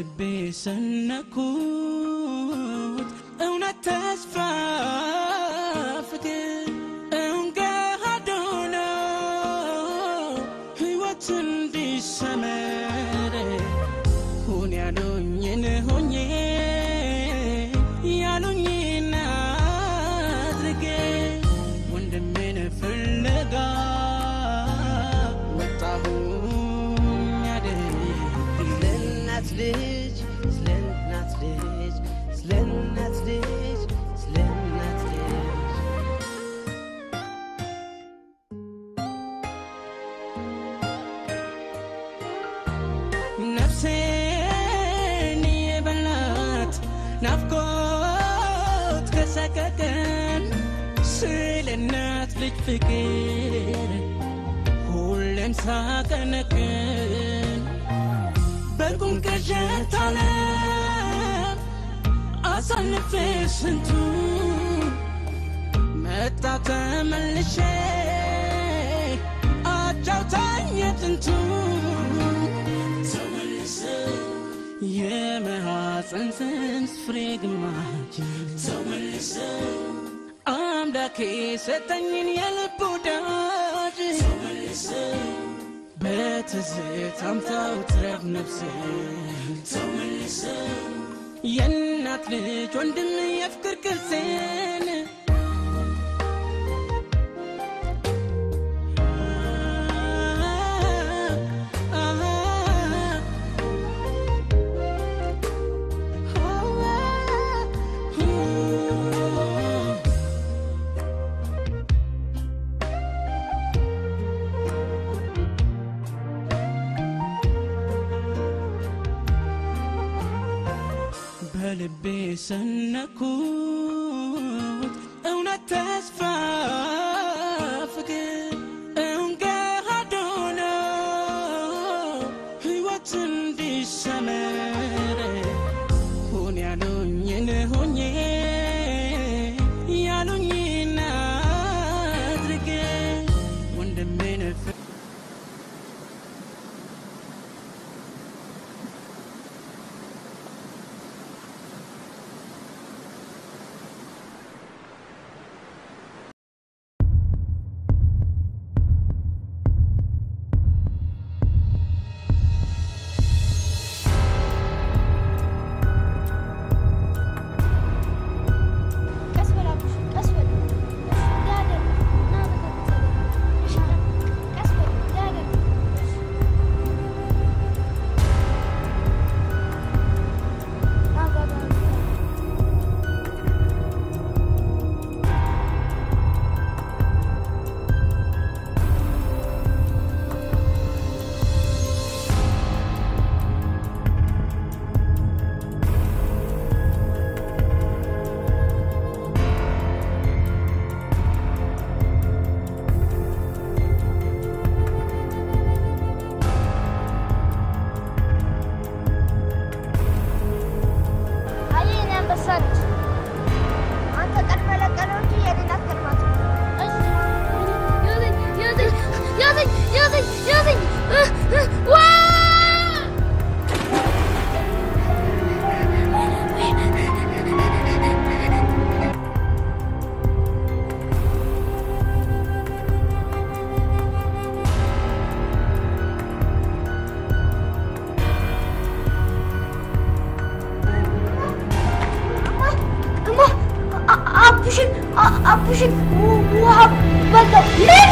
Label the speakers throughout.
Speaker 1: በልቤ ሰነኩት እውነት ተስፋ ፍቅር እውን ገሃድ ሆኖ ሕይወት እንዲሰመር ሁን ያሉኝን ሆኜ ያሉኝን አድርጌ ወንድሜን ፍለጋ ወጣሁኝ አደይ
Speaker 2: ስለ እናት ልጅ ስለ እናት ልጅ ስለ እናት ልጅ ስለ እናት ልጅ
Speaker 1: ነፍሴን የበላት ናፍቆት ከሰቀቀን ስለ እናት ልጅ ፍቅር ሁሌም ሳቀነቅን በቁም ቅዠት ዓለም አሳልፌ ስንቱ መጣ ተመልሼ አጫውታኝ የጥንቱ ተመልሰው የመሐፀን ጽንስ ፍሬ ግማጅ ተመልሰው አምላኬ ሰጠኝን የልብ ወዳጅ ተመልሰው በትዝታም ታውትረፍ ነፍሴ ተመልሰው የእናት ልጅ ወንድም የፍቅር ቅርሴን በልቤ ሰነኩት እውነት ተስፋ ፍቅር እውን ገሃድ ሆኖ ሕይወት እንዲሰመር ሁን ያሉኝን ሆኜ ያሉኝን አድርጌ ወንድሜን ፍ
Speaker 3: ቀስ በል አቡሽ፣ ቀስ በል ዳደር ና በተከተለ እሺ፣ ቀስ በል ዳደር ና ባባ አይ እኔ አንበሳ ነች። አንተ ቀድመህ ለቀለው እንጂ የኔን አትቀድማት። ያዘኝ ያዘኝ ያዘኝ ያዘኝ ያዘኝ ዋ እማ አ- አቡሽን አ- አቡሽን ው- ውሃ በላው። ምን?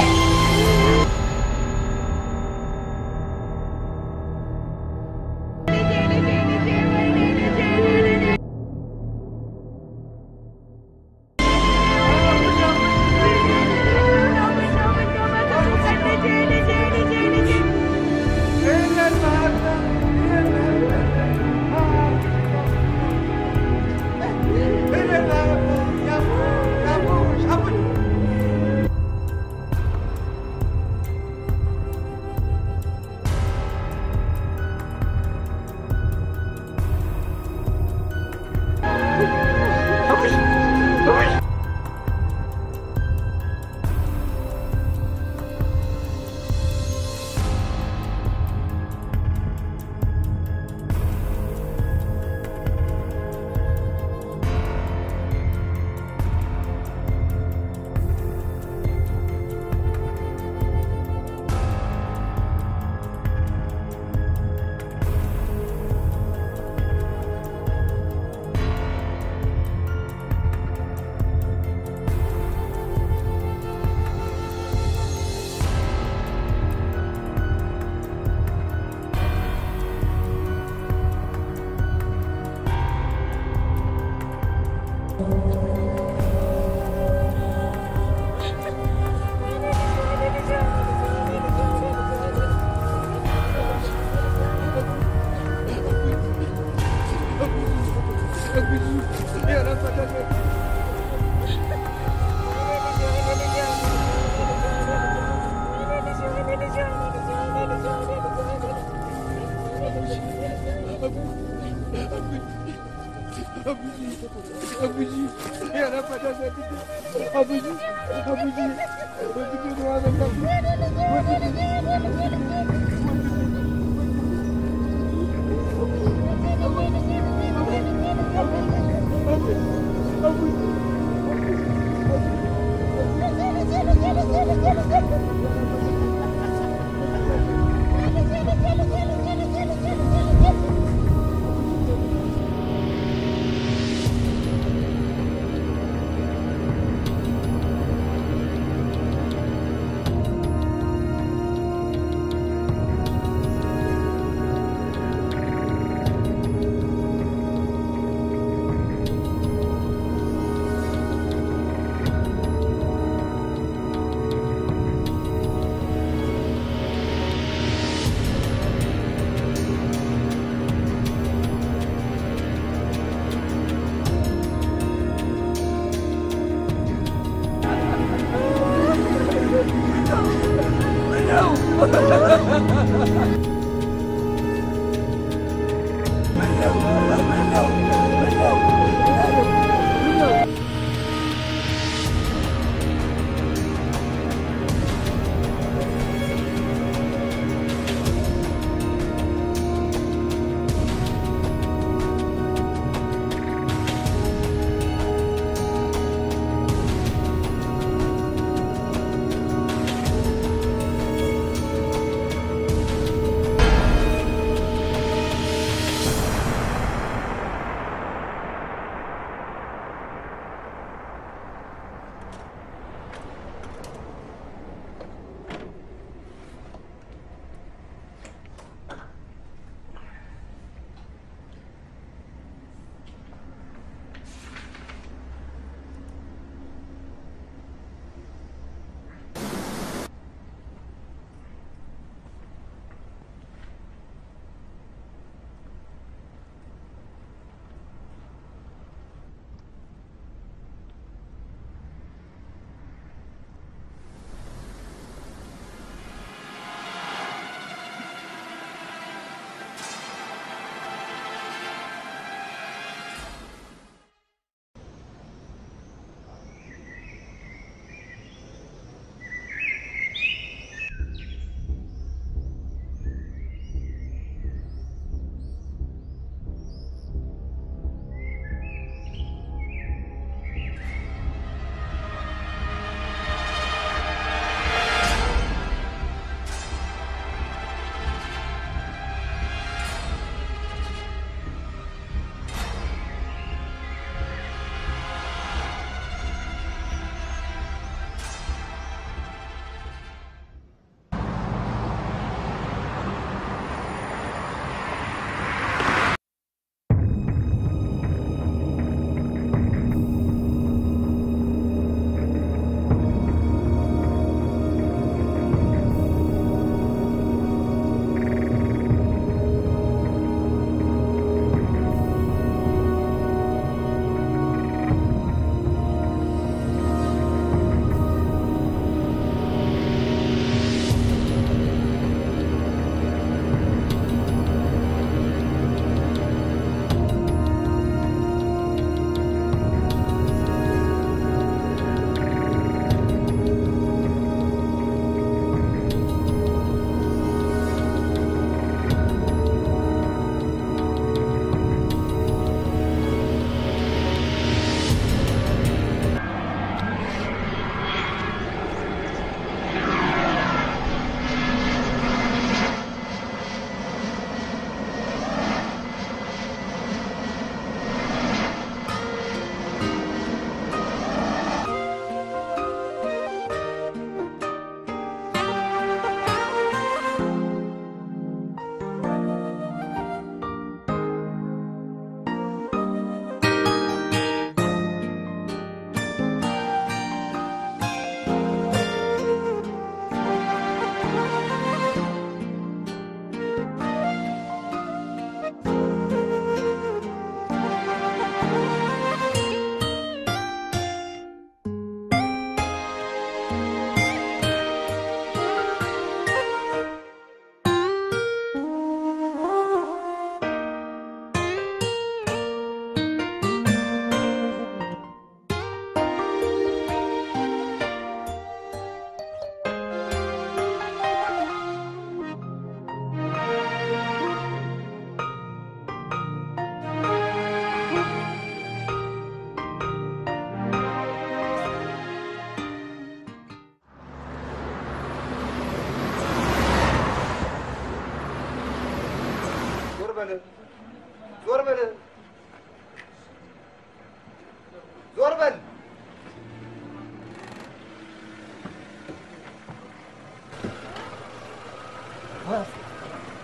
Speaker 4: ♪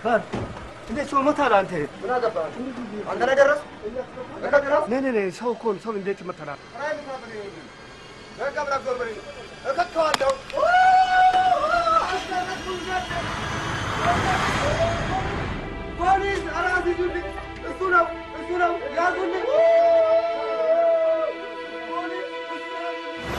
Speaker 4: ፈር እንዴት ሰው ሞታል? አንተ
Speaker 5: ምን አገባህ? አንተ ላይ ደረስ ደረስ
Speaker 4: ኔ ኔ ኔ ሰው እኮ ነው። ሰው እንዴት ይመታል?
Speaker 5: እከተዋለሁ። ፖሊስ! ኧረ አስይዙልኝ! እሱ ነው እሱ ነው ያዙልኝ! ፖሊስ! እሱ ነው!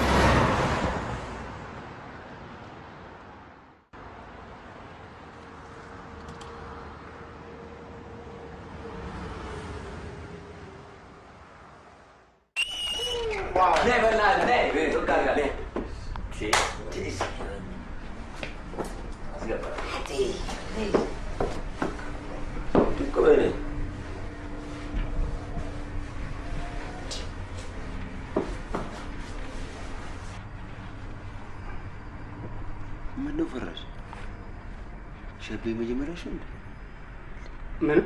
Speaker 6: ምነው ፈራሽ? ሸቤ መጀመሪያሽ ነው እንዴ?
Speaker 4: ምን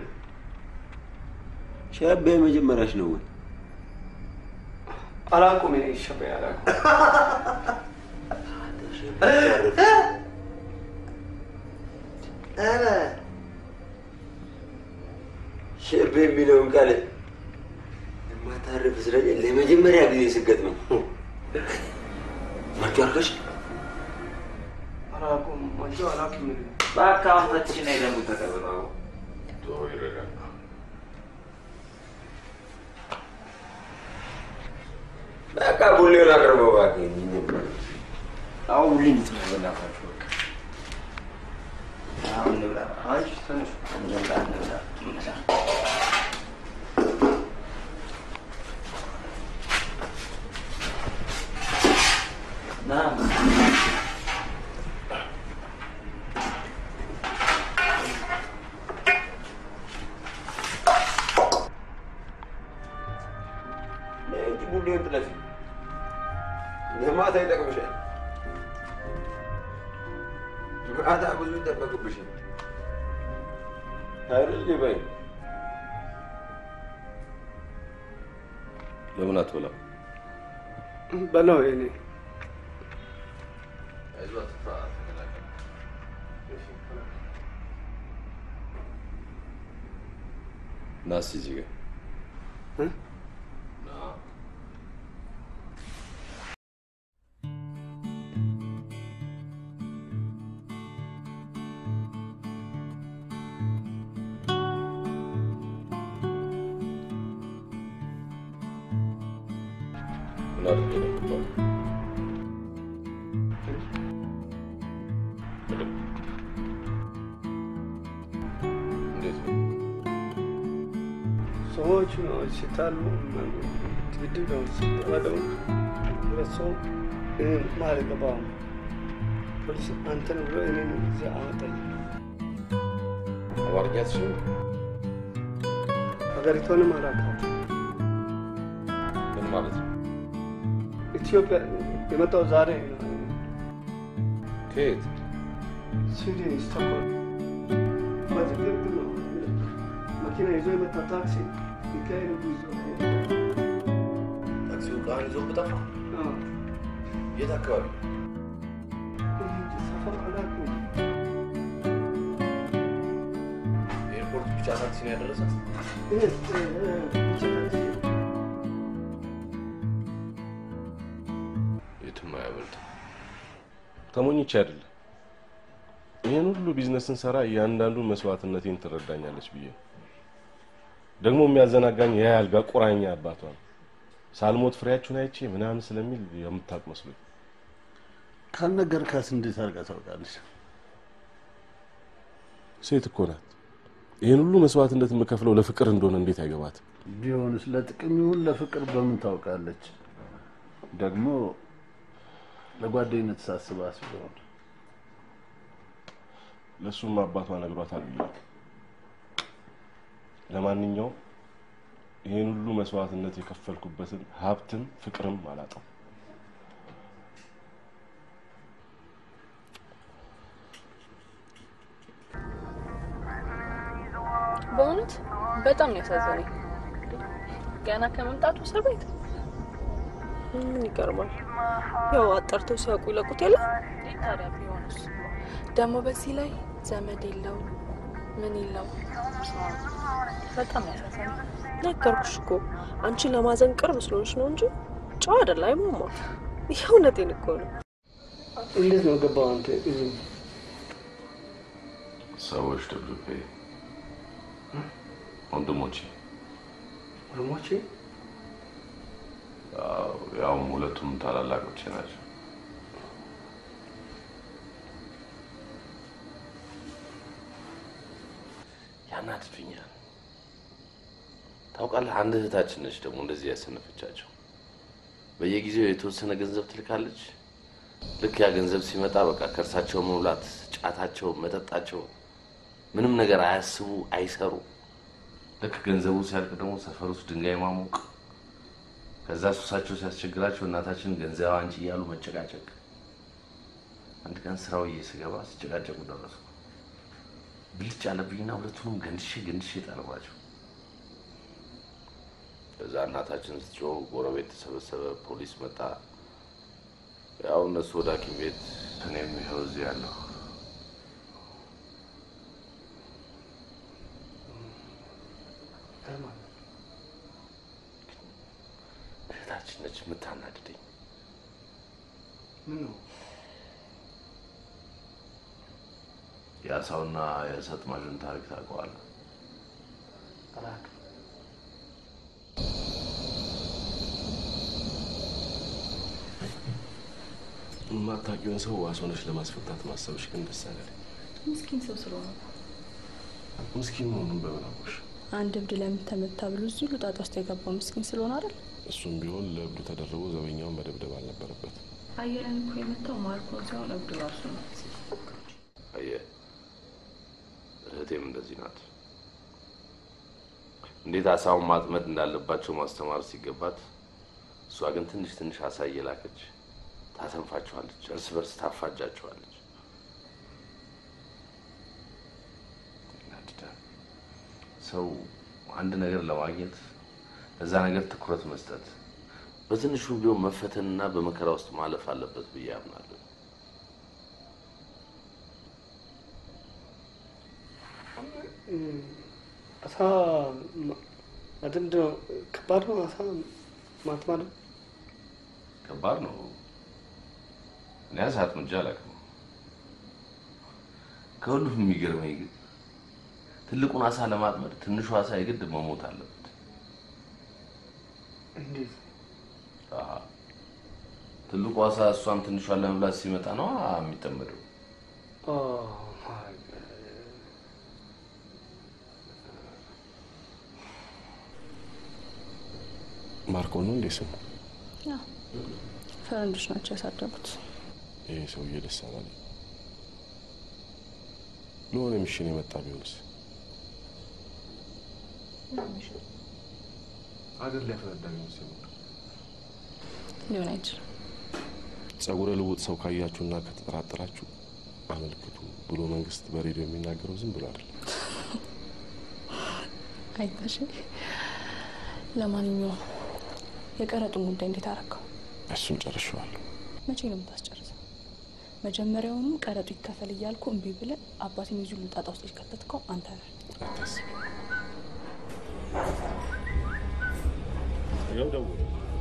Speaker 6: ሸቤ መጀመሪያሽ ነው ወይ?
Speaker 4: አላውቅም። እኔ ሸበ አላውቅም።
Speaker 6: ኧረ ሸቤ የሚለውን ቃል የማታርፍ እስረኛ ለመጀመሪያ ጊዜ ስገጥመኝ መርጮ አልከሽ?
Speaker 4: አላውቅም። ወንጆ አላውቅም። እኔ
Speaker 7: በቃ አሁን የደንቡ ተቀበለው።
Speaker 6: በቃ ቡሌውን አቅርበው እባክህ።
Speaker 7: አሁን ሁሌ እንድትበላ በእናታችሁ በቃ አሁን እንብላ። አይ ትንሽ እንብላ እንብላ እንብላ። ና
Speaker 6: እንጂ ቡሌውን ጥለፊ ለማታ ይጠቅምሻል። ማታ ብዙ ይጠበቅብሻል አይደል በይ
Speaker 8: ለምን አትበላም?
Speaker 4: በለው እኔ
Speaker 8: አይዞህ አትፍራ፣ ተከላከል። ና እስኪ እዚህ ጋር
Speaker 4: እ?
Speaker 8: ና። ምን አድርጌ ነው የምትባለው? ምንም። እንዴት ነው?
Speaker 4: ሰዎች ነው ሲታሉ ድድብ ነው ሲባለው ሁለት ሰው እኔን ማልገባም ፖሊስ አንተን ብሎ እኔን እዚህ አመጣኝ።
Speaker 8: አማርኛ ትችል?
Speaker 4: ሀገሪቷንም አላውቃትም።
Speaker 8: ምን ማለት ነው?
Speaker 4: ኢትዮጵያ የመጣው ዛሬ ነው።
Speaker 8: ከየት?
Speaker 4: ስዊድን ስቶክሆልም። በዚህ ግብ ነው መኪና ይዞ የመጣ ታክሲ ሚካኤል ጉዞ
Speaker 8: ታክሲው ዕቃህን ይዞ ጠፋ?
Speaker 4: አዎ።
Speaker 8: የት አካባቢ?
Speaker 4: ሰፈር አላውቅም።
Speaker 8: ኤርፖርት ብቻ ታክሲ ነው ያደረሳት?
Speaker 4: ይሄ እ፣ ብቻ ታክሲ
Speaker 8: የትም አያመልጥም። ተሞኝቼ አይደለም። ይህን ሁሉ ቢዝነስ ስንሰራ እያንዳንዱን መስዋዕትነቴን ትረዳኛለች ብዬ ነው። ደግሞ የሚያዘናጋኝ ያ ያልጋ ቁራኛ አባቷ ነው። ሳልሞት ፍሬያችሁን አይቼ ምናምን ስለሚል የምታውቅ መስሎኝ
Speaker 9: ካልነገርካት እንዴት አድርጋ ታውቃለች?
Speaker 8: ሴት እኮ ናት። ይህን ሁሉ መስዋዕትነት የምከፍለው ለፍቅር እንደሆነ እንዴት አይገባትም?
Speaker 9: ቢሆንስ ለጥቅም ይሁን ለፍቅር በምን ታውቃለች? ደግሞ ለጓደኝነት ሳስባት ቢሆን
Speaker 8: ለእሱም አባቷ ነግሯታል ብዬ ነው። ለማንኛውም ይህን ሁሉ መስዋዕትነት የከፈልኩበትን ሀብትም ፍቅርም አላጣም።
Speaker 10: በእውነት በጣም ነው ያሳዘነኝ። ገና ከመምጣቱ እስር ቤት ምን ይገርማል። ያው አጣርተው ሲያውቁ ይለቁት የለ ታዲያ ቢሆንስ ደግሞ በዚህ ላይ ዘመድ የለው ምን ይል ነው? በጣም ያሳዝናል። ነገርኩሽ እኮ አንቺ ለማዘን ቅርብ ስለሆንሽ ነው እንጂ ጨዋ አይደል። አይሟሟ የእውነቴን እኮ ነው።
Speaker 4: እንዴት ነው ገባው አንተ እዚህ
Speaker 8: ሰዎች ደብዱቤ ወንድሞቼ
Speaker 4: ወንድሞቼ
Speaker 8: ያው- ያውም ሁለቱም ታላላቆቼ ናቸው። ያናድዱኛል። ታውቃለህ፣ አንድ እህታችን ነች ደግሞ እንደዚህ ያሰነፈቻቸው። በየጊዜው የተወሰነ ገንዘብ ትልካለች። ልክ ያ ገንዘብ ሲመጣ በቃ ከእርሳቸው መብላት፣ ጫታቸው፣ መጠጣቸው፣ ምንም ነገር አያስቡ፣ አይሰሩ። ልክ ገንዘቡ ሲያልቅ ደግሞ ሰፈር ውስጥ ድንጋይ ማሞቅ፣ ከዛ ሱሳቸው ሲያስቸግራቸው እናታችን ገንዘብ አንቺ እያሉ መጨቃጨቅ። አንድ ቀን ስራው ስገባ ሲጨቃጨቁ ደረስኩ። ብልጭ አለብኝና ሁለቱንም ገንድሼ ገንድሼ ጣልኳቸው። ከዛ እናታችን ስትጮህ ጎረቤት ተሰበሰበ፣ ፖሊስ መጣ። ያው እነሱ ወደ ሐኪም ቤት እኔም ይኸው እዚህ ያለሁ። እህታችን ነች የምታናድደኝ።
Speaker 4: ምን ነው
Speaker 8: የአሳውና የሰጥማዡን ታሪክ ታውቀዋለህ?
Speaker 4: አላውቅም።
Speaker 8: የማታውቂውን ሰው ዋስ ሆነሽ ለማስፈታት ማሰብሽ ግን ደስ አላለኝ።
Speaker 10: ምስኪን ሰው ስለሆነ
Speaker 8: ምስኪን መሆኑን በምን አወቅሽ?
Speaker 10: አንድ እብድ ለምን ተመታ ብሎ እዚህ ሁሉ ጣጣ ውስጥ የገባው ምስኪን ስለሆነ አይደል?
Speaker 8: እሱም ቢሆን ለእብዱ ተደርቦ ዘበኛውን መደብደብ አልነበረበት።
Speaker 10: አየለን እኮ የመታው ማርኮን ሲሆን እብዱ ራሱ ነው።
Speaker 8: አየህ፣ እህቴም እንደዚህ ናት። እንዴት አሳውን ማጥመድ እንዳለባቸው ማስተማር ሲገባት፣ እሷ ግን ትንሽ ትንሽ አሳ እየላከች ታሰንፋቸዋለች፣ እርስ በርስ ታፋጃቸዋለች። ያናድዳል። ሰው አንድ ነገር ለማግኘት ለዛ ነገር ትኩረት መስጠት፣ በትንሹ ቢሆን መፈተንና በመከራ ውስጥ ማለፍ አለበት ብዬ አምናለሁ።
Speaker 4: አሳ ማጥመድ ነው ከባድ ነው። አሳ ማጥመድ
Speaker 8: ከባድ ነው። እኔ አሳ አጥምጄ አላውቅም። ከሁሉም የሚገርመኝ ግን ትልቁን አሳ ለማጥመድ ትንሹ አሳ የግድ መሞት አለበት።
Speaker 4: እንዴት?
Speaker 8: አሃ። ትልቁ አሳ እሷን ትንሿን ለመብላት ሲመጣ ነው የሚጠመደው።
Speaker 4: ኦ ማይ ጋድ።
Speaker 8: ማርኮ ነው እንዴ ስሙ?
Speaker 10: ያው ፈረንጆች ናቸው ያሳደጉት።
Speaker 8: ይሄ ሰውዬ ደስ አላለኝ። ለሆነ ሚሽን የመጣ ቢሆንስ? አገር ሊያፈነዳ ቢሆንስ?
Speaker 10: ሊሆን አይችልም።
Speaker 8: ጸጉረ ልውጥ ሰው ካያችሁና ከተጠራጠራችሁ አመልክቱ ብሎ መንግስት በሬዲዮ የሚናገረው ዝም ብሎ አይደለም።
Speaker 10: አይታሽ። ለማንኛውም የቀረጡን ጉዳይ እንዴት አረከው?
Speaker 8: እሱን ጨርሼዋለሁ።
Speaker 10: መቼ ነው የምታስጨርሰው? መጀመሪያውንም ቀረጡ ይከፈል እያልኩ እምቢ ብለህ አባቴን የዚህ ሁሉ ጣጣ ውስጥ የከተትከው አንተ ነህ።
Speaker 8: አታስቢ። ይኸው ደውሎ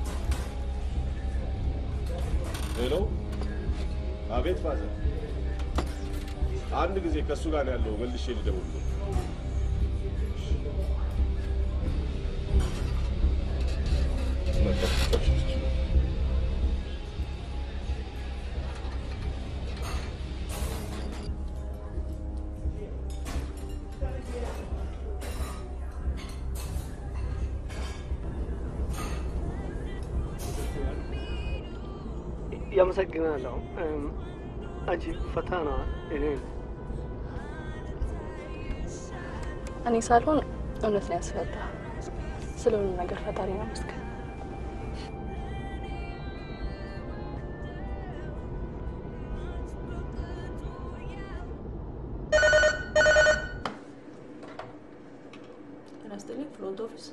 Speaker 8: ሄሎ፣ አቤት ፋዘር፣ አንድ ጊዜ ከእሱ ጋር ነው ያለው። መልሼ ልደውል።
Speaker 4: ያመሰግናለሁ። እም፣ አንቺ ፈተና እኔ
Speaker 10: እኔ ሳልሆን እውነት ነው ያስፈታ። ስለሆነ ነገር ፈጣሪ ነው መስገን። ራስጥልኝ ፍሮንት ኦፊስ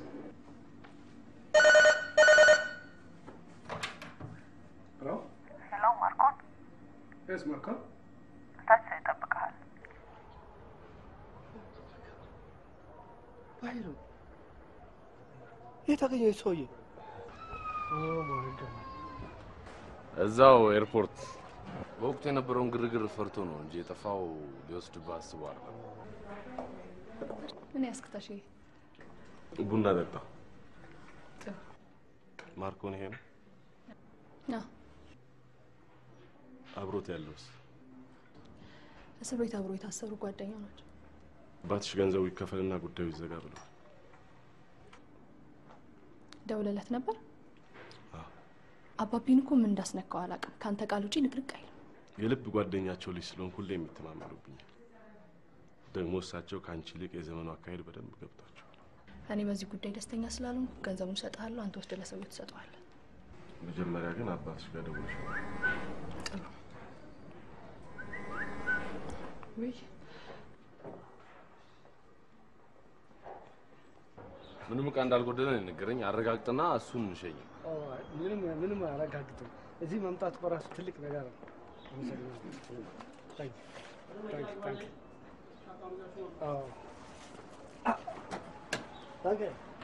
Speaker 4: ሄሎ
Speaker 11: ሄሎ ማርኮን፣
Speaker 4: የስ ማርኮ
Speaker 11: ታች ይጠብቅሃል።
Speaker 4: የት አገኘው ሰውዬ?
Speaker 7: እዛው ኤርፖርት በወቅቱ የነበረውን ግርግር ፈርቶ ነው እንጂ የጠፋው ሊወስድብህ አስቦ አይደለም።
Speaker 11: ምን ያስክታሽ?
Speaker 8: ቡና ጠጣ። ማርኮን ይሄ ነው
Speaker 11: አዎ፣
Speaker 8: አብሮት ያለውስ?
Speaker 11: እስር ቤት አብሮ የታሰሩ ጓደኛ ናቸው።
Speaker 8: አባትሽ ገንዘቡ ይከፈልና ጉዳዩ ይዘጋ ብለው
Speaker 11: ደውለለት ነበር። አባቢን እኮ ምን እንዳስነካው አላውቅም። ከአንተ ቃል ውጪ ንቅንቅ አይልም።
Speaker 8: የልብ ጓደኛቸው ልጅ ስለሆንኩ ሁሌ የሚተማመኑብኛል። ደግሞ እሳቸው ከአንቺ ይልቅ የዘመኑ አካሄድ በደንብ ገብቷቸው
Speaker 11: እኔ በዚህ ጉዳይ ደስተኛ ስላልሆንኩ ገንዘቡን እሰጥሃለሁ፣ አንተ ወስደህ ለሰውዬው ትሰጠዋለህ።
Speaker 8: መጀመሪያ ግን አባትሽ ጋር ደውለሽ
Speaker 11: ጥሩ። ውይ
Speaker 7: ምንም እቃ እንዳልጎደለ ነው የነገረኝ። አረጋግጥና እሱን እንሸኝ።
Speaker 4: ምንም ምንም አያረጋግጥም። እዚህ መምጣት በራሱ ትልቅ ነገር ነው። ታንክ ታንክ ታንክ አዎ ታንክ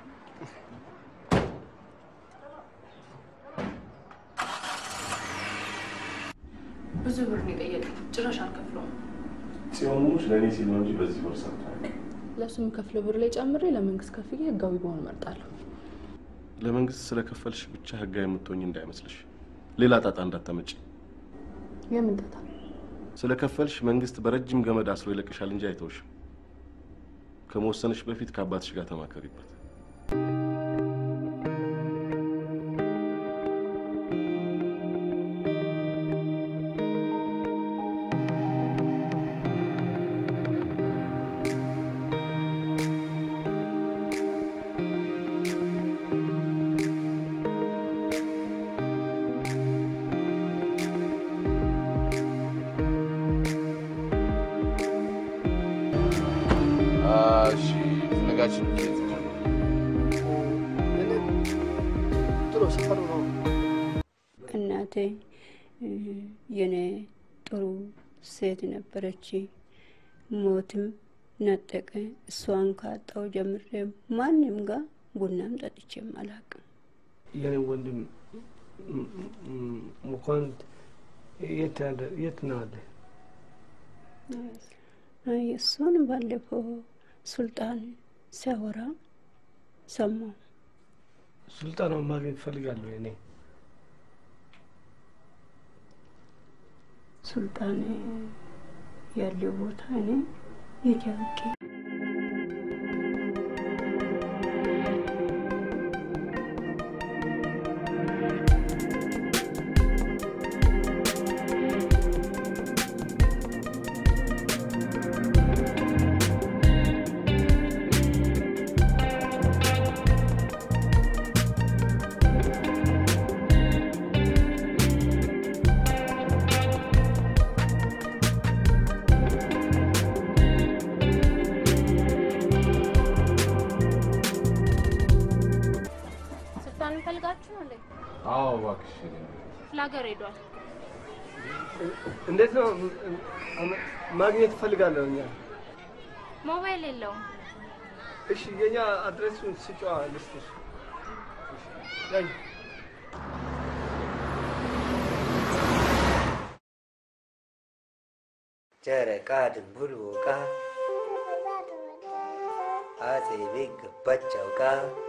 Speaker 11: ብዙ ብር ነው የጠየቀኝ። ጭራሽ አልከፍለውም።
Speaker 8: ጽዮኖች ለእኔ ሲል ነው እንጂ በዚህ ወር ሰርታ
Speaker 11: ለእሱ የምከፍለው ብር ላይ ጨምሬ ለመንግስት ከፍዬ ህጋዊ በሆን እመርጣለሁ።
Speaker 8: ለመንግስት ስለከፈልሽ ብቻ ህጋዊ የምትሆኝ እንዳይመስልሽ። ሌላ ጣጣ እንዳታመጪ።
Speaker 11: የምን ጣጣ?
Speaker 8: ስለከፈልሽ መንግስት በረጅም ገመድ አስሮ ይለቅሻል እንጂ አይተውሽም። ከመወሰንሽ በፊት ከአባትሽ ጋር ተማከሪበት።
Speaker 7: እሺ ፍለጋችን ኬት
Speaker 4: ጥሩ ሰፈሩ ነው።
Speaker 12: እናቴ እ፣ የኔ ጥሩ ሴት ነበረች። ሞትም ነጠቀ። እሷን ካጣው ጀምሬ ማንም ጋር ቡናም ጠጥቼም አላውቅም።
Speaker 4: የኔ ወንድም ም- ም- መኳንንት የት ያለ- የት ነው አለ?
Speaker 12: አይ እሱን ባለፈው ሱልጣን ሲያወራ ሰማሁ።
Speaker 4: ሱልጣናውን ማግኘት እፈልጋለሁ። እኔ
Speaker 12: ሱልጣን ያለው ቦታ እኔ የት ያውቄ?
Speaker 3: ስልጣን ፈልጋችሁ ነው እንዴ?
Speaker 7: አዎ እባክሽ
Speaker 3: ክፍለ ሀገር ሄዷል።
Speaker 4: እንዴት ነው ም- ም- ማግኘት እፈልጋለሁ። እኛ
Speaker 3: ሞባይል የለውም።
Speaker 4: እሺ፣ የኛ አድሬሱን ስጫዋ ልስጥሽ። ያኝ
Speaker 2: ጨረቃ ድንቡል ቦቃ አጼ ቤት ገባች አውቃ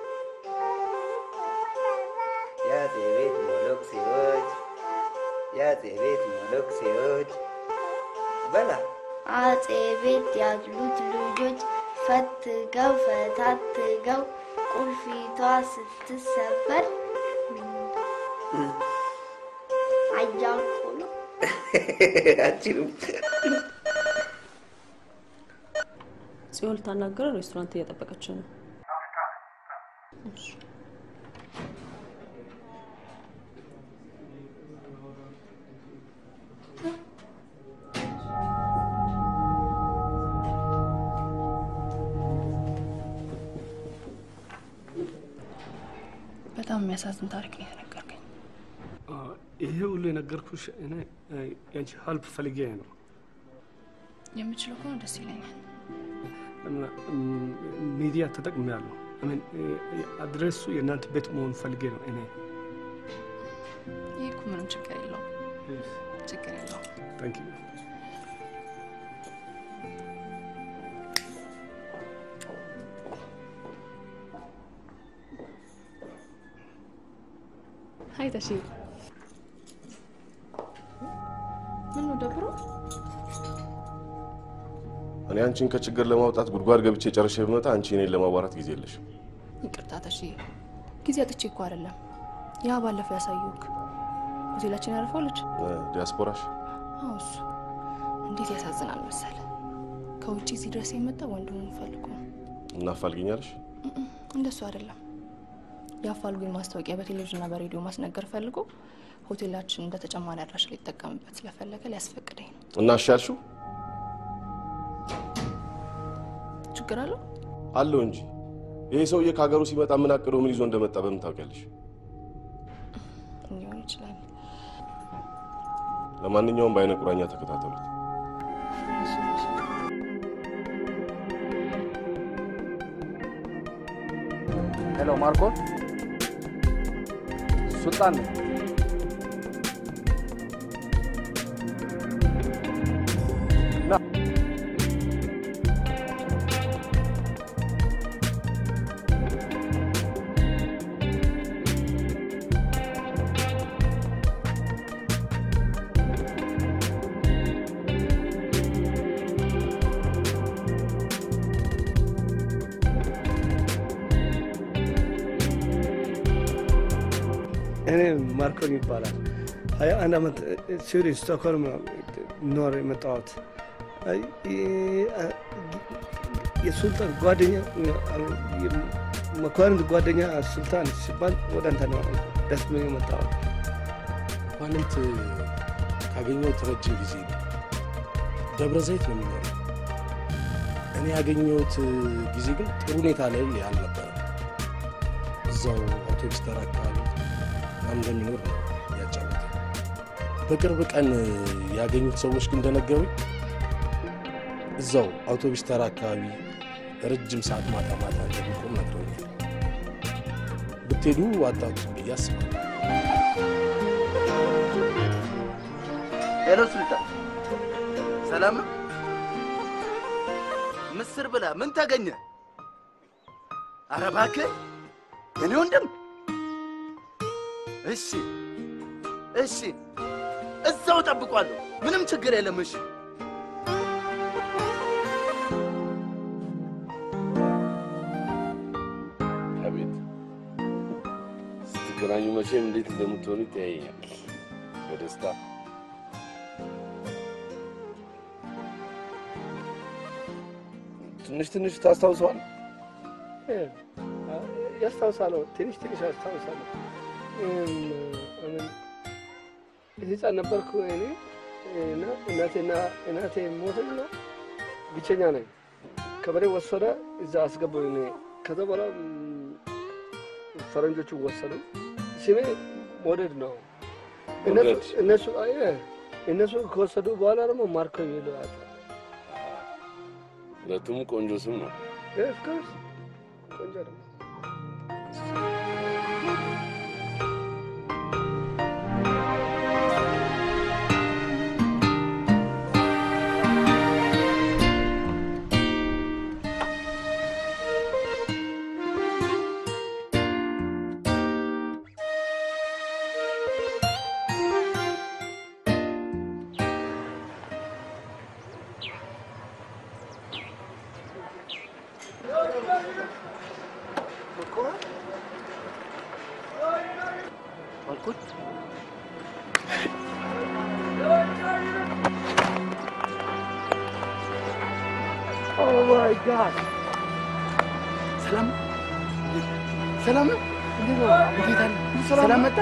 Speaker 2: የአጼ ቤት ሞሎክሴዎች የአጼ ቤት ሞሎክሴዎች በላ
Speaker 3: አጼ ቤት ያሉት ልጆች ፈትገው ፈታትገው ቁልፊቷ ስትሰበር አያልቁ ነው።
Speaker 2: አችሉም
Speaker 10: ጽዮን ልታናገረው ሬስቶራንት እየጠበቀችው ነው። እሺ።
Speaker 11: በጣም የሚያሳዝን ታሪክ ነው የተነገርከኝ።
Speaker 4: ይሄ ሁሉ የነገርኩሽ እኔ እ፣ ያንቺ ሀልፕ ፈልጌ ነው
Speaker 11: የምችለው ከሆነ ደስ ይለኛል።
Speaker 4: እና ም፣ ሚዲያ ተጠቅሜያለሁ። አሜን አድሬሱ የእናንተ ቤት መሆን ፈልጌ ነው እኔ
Speaker 11: ይህ እኮ ምንም ችግር የለውም። ችግር የለውም።
Speaker 4: ታንክ ዩ
Speaker 11: ሀይ ተሺ ምን ነው ደብሮ?
Speaker 8: እኔ አንቺን ከችግር ለማውጣት ጉድጓድ ገብቼ ጨርሼ ብመጣ አንቺ እኔን ለማዋራት ጊዜ የለሽ።
Speaker 11: ይቅርታ ተሺ፣ ጊዜ አጥቼ እኮ አይደለም። ያ ባለፈው ያሳየውክ ሆቴላችን ያረፈው ልጅ
Speaker 8: ዲያስፖራሽ
Speaker 11: አዎ፣ እሱ እንዴት ያሳዝናል መሰለ። ከውጭ እዚህ ድረስ የመጣ ወንድሙን ፈልጎ ነው።
Speaker 8: እናፋልግኛለሽ?
Speaker 11: እንደሱ አይደለም። የአፋልጉኝ ማስታወቂያ በቴሌቪዥንና በሬዲዮ ማስነገር ፈልጎ ሆቴላችን እንደ ተጨማሪ አድራሽ ሊጠቀምበት ስለፈለገ ሊያስፈቅደኝ ነው።
Speaker 8: እና እሺ ያልሽው?
Speaker 11: ችግር አለው?
Speaker 8: አለው እንጂ ይሄ ሰውዬ ከሀገሩ ሲመጣ ምን አቅዶ ምን ይዞ እንደመጣ በምን ታውቂያለሽ?
Speaker 11: ሊሆን ይችላል።
Speaker 8: ለማንኛውም በአይነ ቁራኛ ተከታተሉት።
Speaker 13: ሄሎ ማርኮ፣ ሱልጣን ነኝ። ና
Speaker 4: እኔ ማርኮን ይባላል። ሀያ አንድ ዓመት ስዊድን ስቶክሆልም ኖር የመጣሁት አይ፣ የ- የሱልጣን ጓደኛ መኳንንት ጓደኛ ሱልጣን ሲባል ወደ አንተ ነው ደስ ብሎኝ የመጣሁት።
Speaker 14: መኳንንት ካገኘሁት ረጅም ጊዜ ነው። ደብረ ዘይት ነው የሚኖረው። እኔ ያገኘሁት ጊዜ ግን ጥሩ ሁኔታ ላይ አልነበረም። እዛው አውቶቡስ ተራ አካባቢ እንደሚኖር ነው ያጫወተ። በቅርብ ቀን ያገኙት ሰዎች ግን እንደነገሩኝ እዛው አውቶቡስ ተራ አካባቢ ረጅም ሰዓት ማታ ማታ እንደሚቆም ነግረውኛል። ብትሄዱ አታጡት ብዬ አስባለሁ።
Speaker 5: ሄሎ ሱልጣን፣ ሰላም ነው? ምስር ብላ ምን ተገኘ? ኧረ እባክህ እኔ ወንድም። እሺ እሺ፣ እዛው ጠብቋለሁ። ምንም ችግር የለም። እሺ
Speaker 7: አቤት ስትገናኙ መቼም እንዴት እንደምትሆኑ ይተያየኛል። በደስታ ትንሽ ትንሽ ታስታውሰዋል።
Speaker 4: ያስታውሳለሁ፣ ትንሽ ትንሽ ያስታውሳለሁ። ህፃን ነበርኩ እኔ እና እናቴና እናቴ ሞተች ነው ብቸኛ ነኝ። ከበሬ ወሰደ እዛ አስገባኝ። እኔ ከዛ በኋላ ም፣ ፈረንጆቹ ወሰዱ። ስሜ ሞደድ ነው። እነሱ
Speaker 7: ሞደድ።
Speaker 4: እነሱ አይ፣ እነሱ ከወሰዱ በኋላ ደግሞ ማርከው ይለዋል።
Speaker 7: ሁለቱም ቆንጆ ስም ነው።
Speaker 4: ኦፍኮርስ ቆንጆ ነው።
Speaker 5: ማርኮት ኦ ማይ ጋድ ሰላም ሰላም ነው? እንዴት ነው? እንዴት አለ? ሰላም መጣ?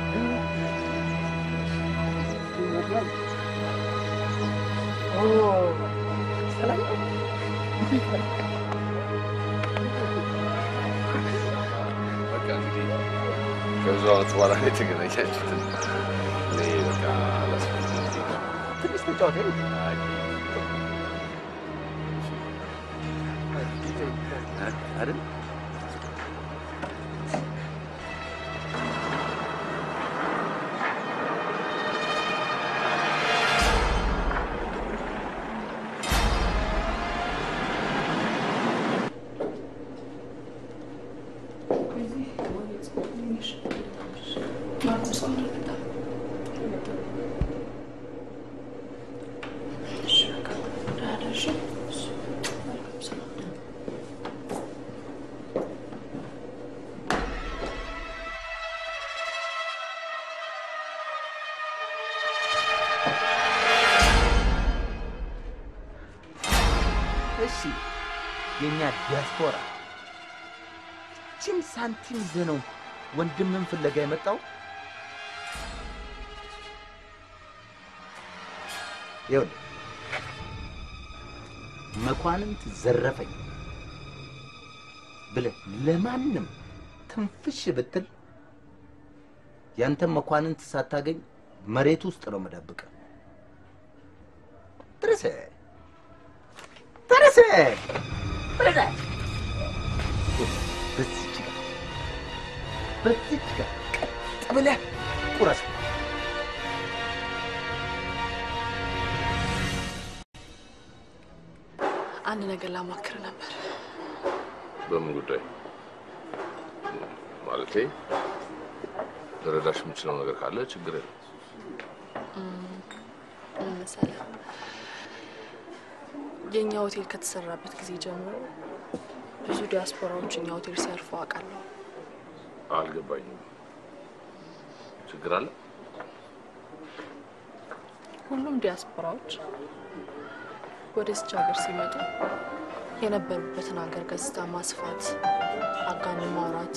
Speaker 5: ኦ ሰላም ነው? እንዴት አለ?
Speaker 7: በቃ እንግዲህ ከብዙ ዓመት በኋላ ነው የተገናኛችሁት። እኔ በቃ አላስፈላጊ
Speaker 5: ትንሽ ተጫወተ አይደል?
Speaker 15: እሺ የእኛ ዲያስፖራ ችን ሳንቲም ይዘህ ነው ወንድምን ፍለጋ የመጣው? ይኸውልህ መኳንንት ዘረፈኝ ብለህ ለማንም ትንፍሽ ብትል ያንተን መኳንንት ሳታገኝ መሬት ውስጥ ነው መደብቀ ድረስ ድረስ ብለህ በዚች ጋር በዚች ጋር ቀጥ ብለህ ቁረስ።
Speaker 11: አንድ ነገር ላማክር ነበር።
Speaker 7: በምን ጉዳይ ማለቴ? ልረዳሽ የምችለው ነገር ካለ ችግር የለም።
Speaker 11: ምን መሰለህ፣ የእኛ ሆቴል ከተሰራበት ጊዜ ጀምሮ ብዙ ዲያስፖራዎች እኛ ሆቴል ሲያርፉ አውቃለሁ።
Speaker 7: አልገባኝም። ችግር አለ?
Speaker 11: ሁሉም ዲያስፖራዎች ወደዚች ሀገር ሲመጡ የነበሩበትን ሀገር ገጽታ ማስፋት፣ አጋኖ ማውራት፣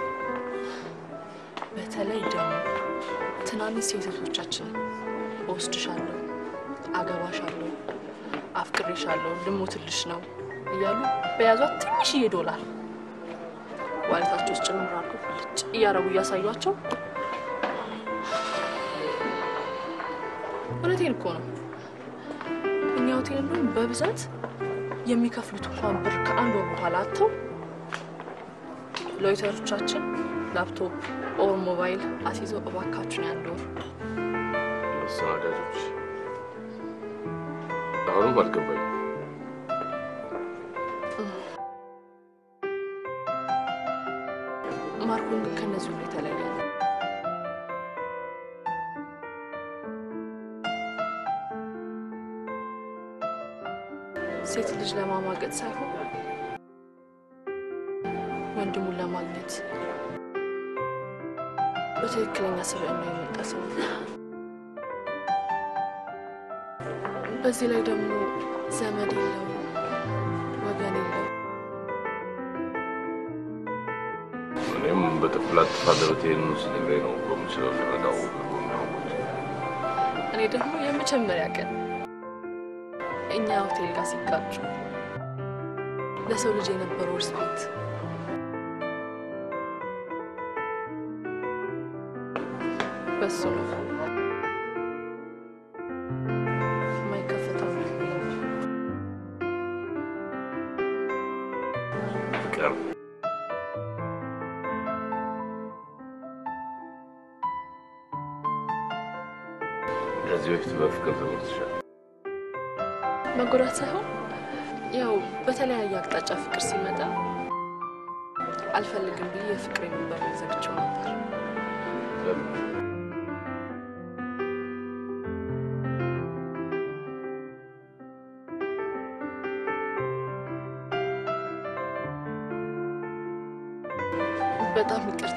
Speaker 11: በተለይ ደግሞ ትናንሽ ሴቶቻችን እወስድሻለሁ፣ አገባሻለሁ፣ አፍቅሬሻለሁ፣ ልሞትልሽ ነው እያሉ በያዟት ትንሽዬ ዶላር ዋሌታቸው ውስጥ ጭምር አድርገው ብልጭ እያረጉ እያሳዩቸው እውነቴን እኮ ነው። እኛ ሆቴል እንደውም በብዛት የሚከፍሉት እንኳን ብር ከአንድ ወር በኋላ አጥተው ሎይተሮቻችን ላፕቶፕ ኦር ሞባይል አስይዘው እባካችሁን ያንድ ወር
Speaker 7: አስተናጋጆች አሁንም አልገባኝም።
Speaker 11: ማርኮን ግን ከነዚህ ሁሉ የተለየ ነው። ሴት ልጅ ለማማገጥ ሳይሆን ወንድሙን ለማግኘት በትክክለኛ ስብዕና የመጣ ሰው ነው። በዚህ ላይ ደግሞ ዘመድ የለው፣ ወገን የለው።
Speaker 7: እኔም በጥፍላት ተፋለበት ይህንን ሲነግረኝ ነው በምችለው ልረዳው የሚሆኑት
Speaker 11: እኔ ደግሞ የመጀመሪያ ቀን እኛ ሆቴል ጋር ሲጋጩ ለሰው ልጅ የነበረው ሪስፔክት በሱ ነው የማይከፈተው
Speaker 7: ፍቅር ከዚህ በፊት በፍቅር ተጎድተሻል?
Speaker 11: መጎዳት ሳይሆን ያው በተለያየ አቅጣጫ ፍቅር ሲመጣ አልፈልግም ብዬ የፍቅር የሚበር ዘግቼው ነበር።
Speaker 7: ለምን?
Speaker 11: በጣም ይቅርታ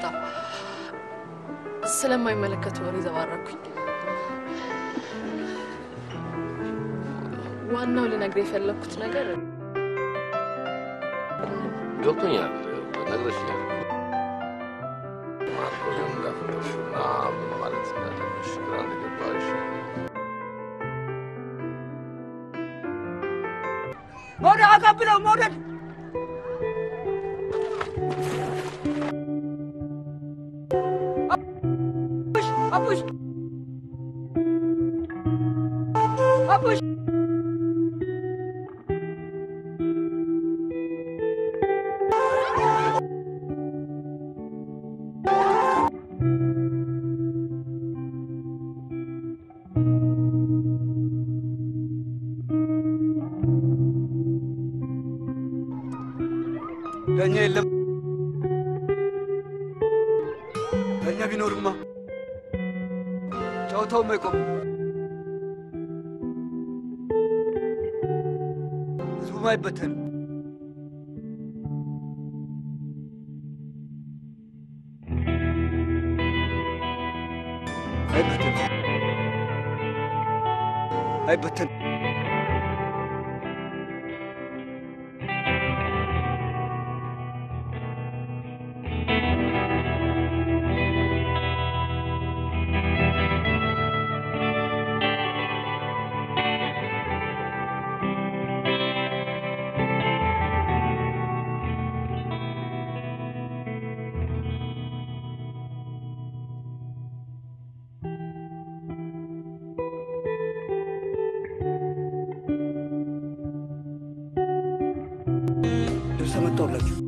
Speaker 11: ስለማይመለከት ወሬ ዘባረኩኝ። ዋናው ልነግር የፈለግኩት ነገር
Speaker 7: ገብቶኛል፣ ነግረሽኛል። ማርኮን እንዳፈቀርሽና ምን ማለት እንዳለብሽ ግራ እንደገባሽ
Speaker 16: መውደድ አቀብለው መውደድ አቡሽ አቡሽ
Speaker 17: ዳኛ የለም። ዳኛ ቢኖርማ
Speaker 16: ጨዋታውም አይቆም። ህዝቡም አይበተንም። አይበተንም። አይበተንም። ልብስ አመጣሁላችሁ።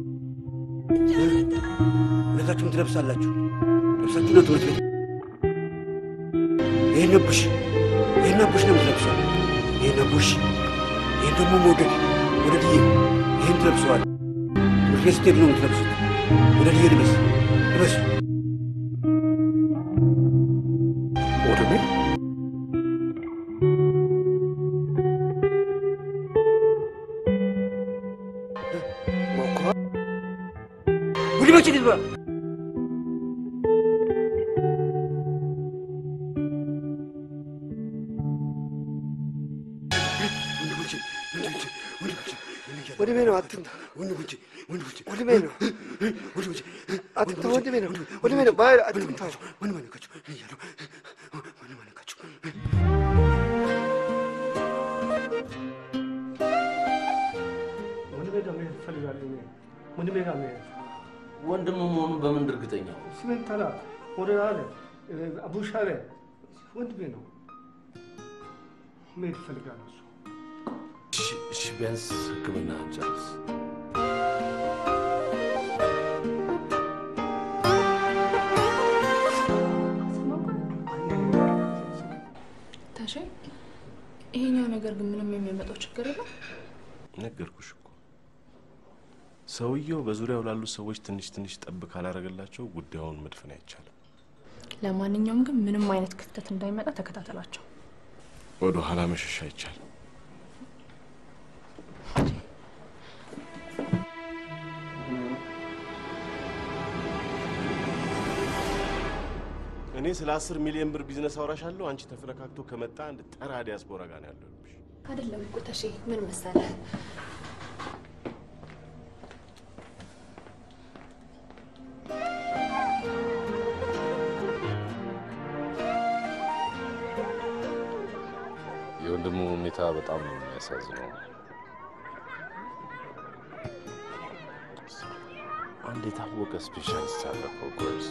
Speaker 16: ሁለታችሁም ትለብሳላችሁ። ልብሳችሁ ነው ትምህርት ቤት። ይህን ቡሽ ይህን ቡሽ ነው የምትለብሰው። ይህን ቡሽ ይህን ደግሞ መውደድ ወደድዬ ይህን ትለብሰዋል። ትምህርት ቤት ስትሄድ ነው የምትለብሱት። ወደድዬ ልበስ ልበስ
Speaker 8: ወደሜ
Speaker 16: ጉድ መቼ ልትበላ
Speaker 4: ወንድሜ ነው አትምታ። ወንድሜ ነው አትምታ። ወንድሜ ነው ወንድሜ ነው ባይ አትምታ።
Speaker 17: ወንድሜ ጋር መሄድ እፈልጋለሁ። እኔ ወንድሜ ጋር መሄድ
Speaker 7: ወንድም መሆኑ በምን እርግጠኛ ነው?
Speaker 17: ስሜን ተላ ወደ አለ አቡሻ አለ ወንድሜ ነው። መሄድ እፈልጋለሁ። እሱ
Speaker 7: እሺ፣ እሺ፣ ቢያንስ ሕክምና ጨርስ።
Speaker 11: ታሼ ይሄኛው ነገር ግን ምንም የሚያመጣው ችግር የለም።
Speaker 8: ነገርኩሽ እኮ ሰውየው በዙሪያው ላሉ ሰዎች ትንሽ ትንሽ ጠብ ካላረገላቸው ጉዳዩን መድፈን አይቻልም።
Speaker 11: ለማንኛውም ግን ምንም አይነት ክፍተት እንዳይመጣ ተከታተላቸው።
Speaker 8: ወደ ኋላ መሸሽ አይቻልም። እኔ ስለ አስር ሚሊዮን ብር ቢዝነስ አውራሻለሁ። አንቺ ተፈረካክቶ ከመጣ አንድ ጠራ ዲያስፖራ ጋር ነው ያለብሽ።
Speaker 11: አይደለም እኮ ታሼ፣ ምን መሰለህ
Speaker 7: የወንድሙ ሁኔታ በጣም ነው የሚያሳዝነው። አንድ የታወቀ ስፔሻሊስት አለ እኮ ጎርስ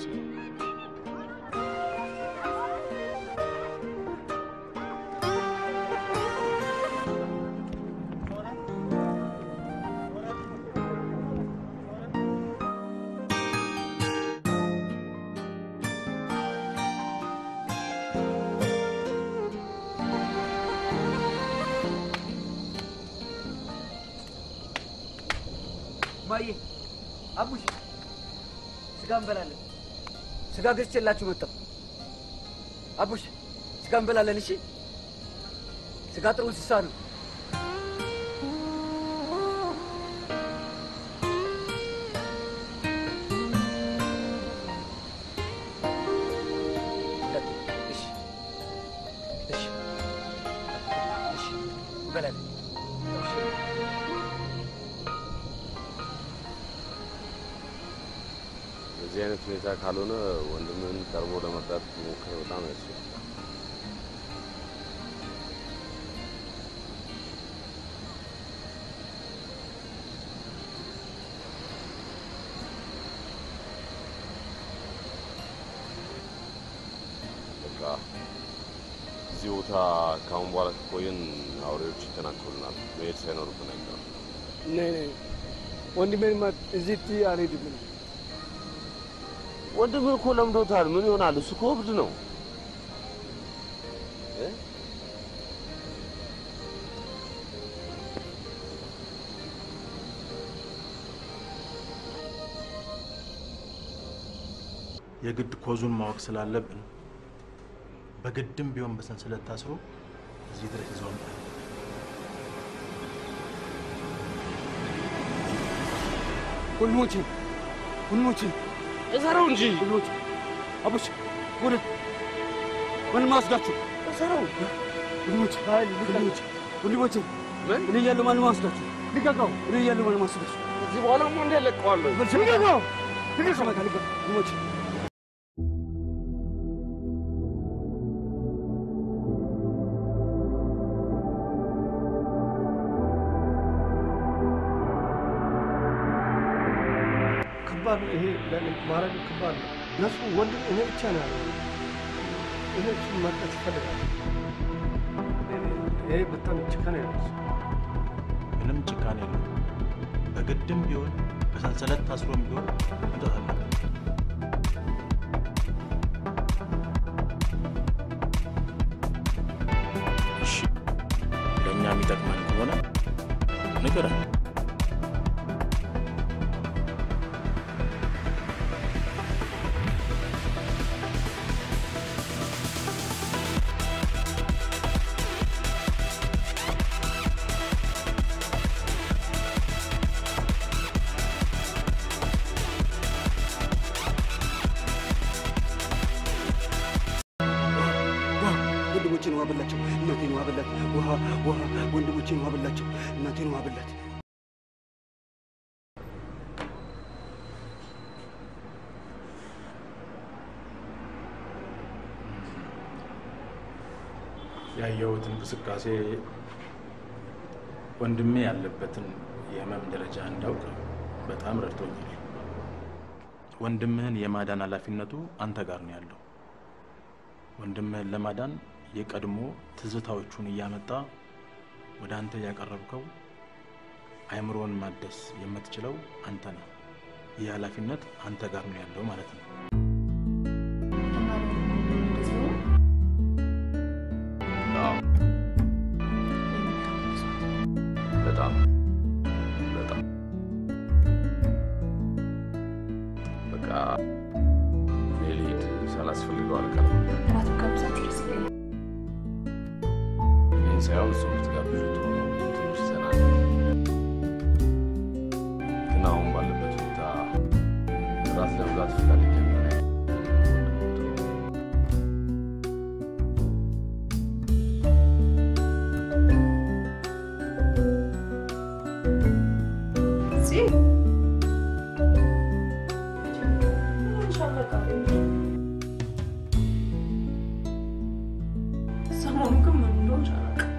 Speaker 16: ማዬ አቡሽ ስጋ እንበላለን። ስጋ ገዝቼላችሁ መጣሁ። አቡሽ ስጋ እንበላለን። እሺ፣ ስጋ ጥሩ እንስሳ ነው። እሺ፣ እሺ፣ እሺ፣ እንበላለን።
Speaker 7: በዚህ አይነት ሁኔታ ካልሆነ ወንድምህን ቀርቦ ለመርዳት ሞክር። በጣም ያስፈልጋል። በቃ እዚህ ቦታ ከአሁን በኋላ ከቆየን አውሬዎች ይተናኮሉናል። መሄድ ሳይኖርብን አይቀርም።
Speaker 4: ነይ ነይ ወንድሜንማ እዚህ ትይ አልሄድም እኔ።
Speaker 7: ወንድምህ እኮ ለምዶታል። ምን ይሆናል? እሱ እኮ እብድ ነው። እ?
Speaker 18: የግድ ኮዙን ማወቅ ስላለብን በግድም ቢሆን በሰንሰለት ታስሮ እዚህ ድረስ ይዘው መጣ።
Speaker 16: ወንድሞቼ ወንድሞቼ እሰረው እንጂ ወንድሞቼ አቡሽ ወደ ወንድም አስጋችሁ እሰረው ወንድሞቼ ወንድሞቼ ወንድሞቼ እኔ እያለሁ ማንም አስጋችሁ ልቀቀው እኔ እያለሁ ማንም አስጋችሁ
Speaker 7: እዚህ በኋላ ማ እንዲያለቀዋለሁ
Speaker 16: ልቀቀው ልቀቀው ወንድሞቼ
Speaker 17: ከባድ ነው ይሄ ለእኔ ማድረግ ከባድ ነው። እነሱ ወንድም እኔ ብቻ ነው ያለው። እኔ እሱን መርጠት ይፈልጋል። ይሄ በጣም ጭካኔ ነው።
Speaker 18: ምንም ጭካኔ የለም። በግድም ቢሆን በሰንሰለት ታስሮም ቢሆን መምጣት አለበት። እሺ፣ ለእኛ የሚጠቅመን ከሆነ ንገረን።
Speaker 16: ወንድሞቼን ውሃ በላቸው፣ እናቴን ውሃ በላት። ውሃ ውሃ፣ ወንድሞቼን ውሃ በላቸው፣ እናቴን ውሃ በላት።
Speaker 18: ያየሁት እንቅስቃሴ ወንድሜ ያለበትን የህመም ደረጃ እንዳውቅ በጣም ረድቶኛል። ወንድምህን የማዳን ኃላፊነቱ አንተ ጋር ነው ያለው። ወንድምህን ለማዳን የቀድሞ ትዝታዎቹን እያመጣ ወደ አንተ ያቀረብከው አእምሮን ማደስ የምትችለው አንተ ነህ። ይህ ኃላፊነት አንተ ጋር ነው ያለው ማለት ነው።
Speaker 7: በጣም በጣም በቃ እኔ ልሂድ፣ ሳላስፈልገው አልቀርም።
Speaker 11: እራት ጋብዛችሁ ደስ ይለኛል።
Speaker 7: ይህን ሳይሆን እሱ ብትጋብዙ ጥሩ ነው። ትንሽ ዘና ግን አሁን ባለበት ሁኔታ ራት ለመብላት ፈቃደኛ የሚሆን
Speaker 10: እዚህ ሰሞኑ ግን ምን እንደሆንሽ አላውቅም።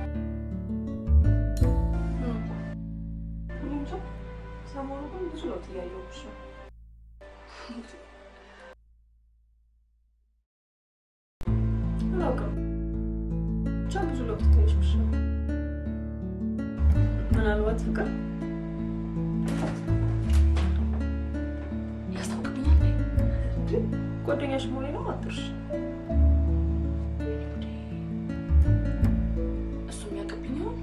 Speaker 10: እኔ እንጃ፣ ሰሞኑ ግን ብዙ ለውጥ እያየሁብሽ ነው። አላውቅም፣ ብቻ ብዙ ለውጥ ታይሽብሽ ነው። ምናልባት ፍቅር ያስታውቅብኛል። ጓደኛሽ መሆኔ ነው አትርሽ። እሱ የሚያቀብኝ ይሆን?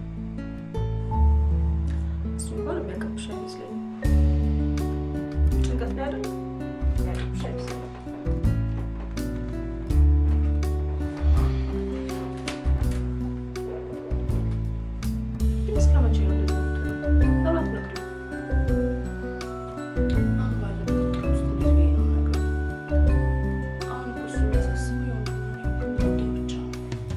Speaker 10: እሱ እንኳን የሚያቀብሽ አይመስለኝም። ጭንቀት ላይ አይደል? የሚያቀብሽ አይመስለኝም። ግን እስከ መቼ ነው እንደዚህ የምትሆነው? ለምን አትነግሪውም? አሁን ባለበት ውጥረት ውስጥ እንዴት ብዬ ነው የምነግረው? አሁን እኮ እሱ የሚያሳስበው የሆነ ጉዳይ ብቻ ነው።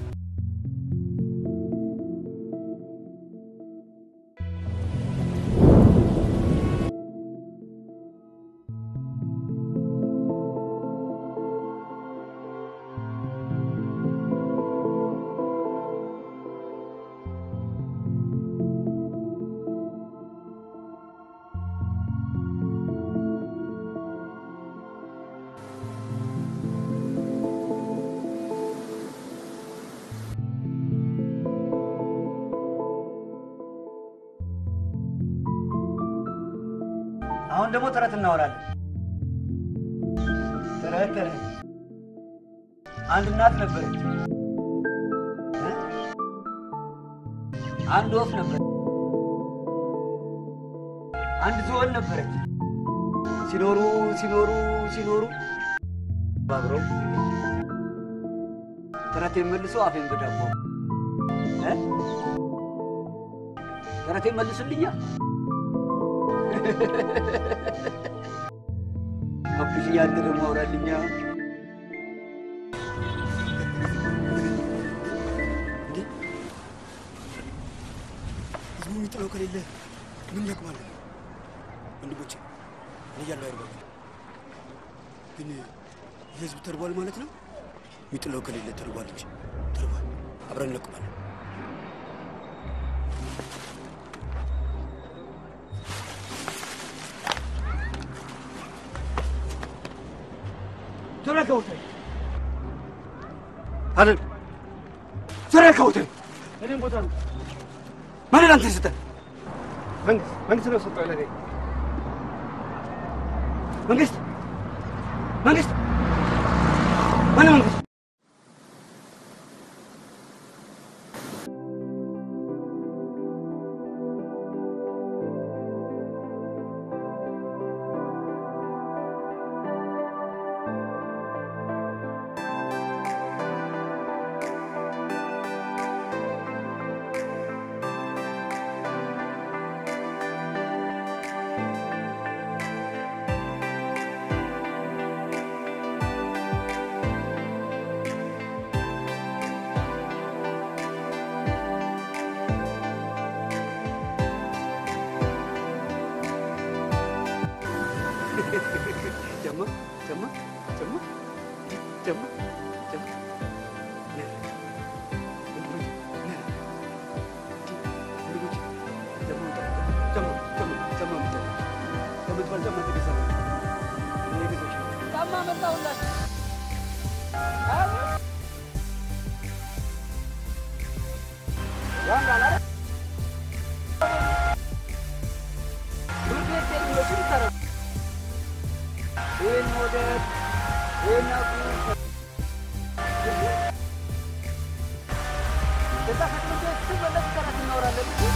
Speaker 16: አሁን ደግሞ ተረት እናወራለን። ተረት ተረት። አንድ እናት ነበረች፣ እ? አንድ ወፍ ነበረች፣ አንድ ዝሆን ነበረች። ሲኖሩ ሲኖሩ ሲኖሩ አብረው ተረቴን መልሶ አፌን በዳቦ እ? ተረቴን መልስልኛ። አብሽ ያንተ ደግሞ አውራልኛ።
Speaker 19: ህዝቡ የሚጥለው ከሌለ ምን ይጠቅማል? ወንድሞቼ እኔ እያለሁ አይርበም፣ ግን የህዝብ ተርቧል ማለት ነው። የሚጥለው ከሌለ ተርቧል እንጂ ተርቧል። አብረን እንለቅማለን።
Speaker 16: ተረከውተኝ
Speaker 19: አይደል
Speaker 16: ተረከውተኝ
Speaker 19: እኔም ቦታ ነው
Speaker 16: ማንን አንተ ስጠ
Speaker 19: መንግስት መንግስት ነው ሰጠው ለኔ
Speaker 16: መንግስት መንግስት ማነው መንግስት?
Speaker 19: ጀማ ጀማ ጀማ ጀማ ጀማ
Speaker 16: ጫማ መጣሁላችሁ። ያምራል አይደል? ትምህርት ቤት ሄዱ ለሽን ተረ ይህን መውደድ ይህን አቁ ከዛ ከትምህርት ቤት ስመለስ ተረት እናወራለን እንጂ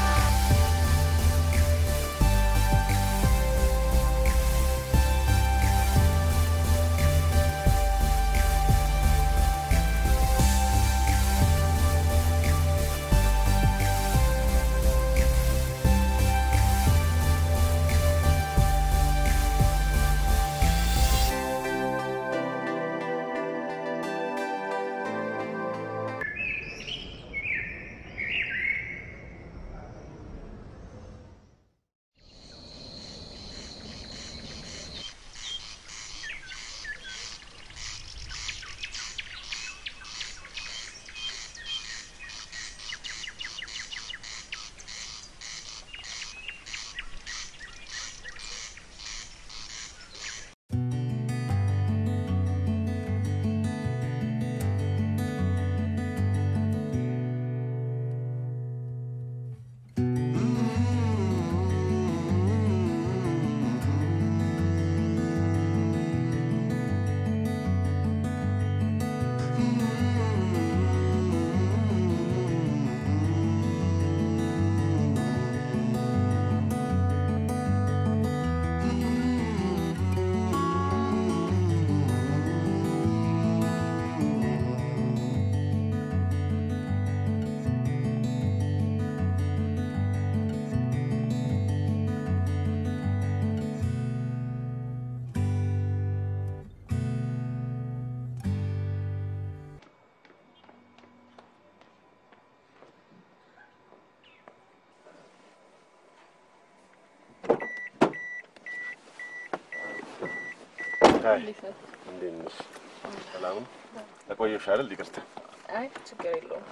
Speaker 8: አይ እንዴት ነሽ? ሰላም ነው? ተቆየሽ አይደል? ይቅርታ።
Speaker 11: አይ ችግር የለውም።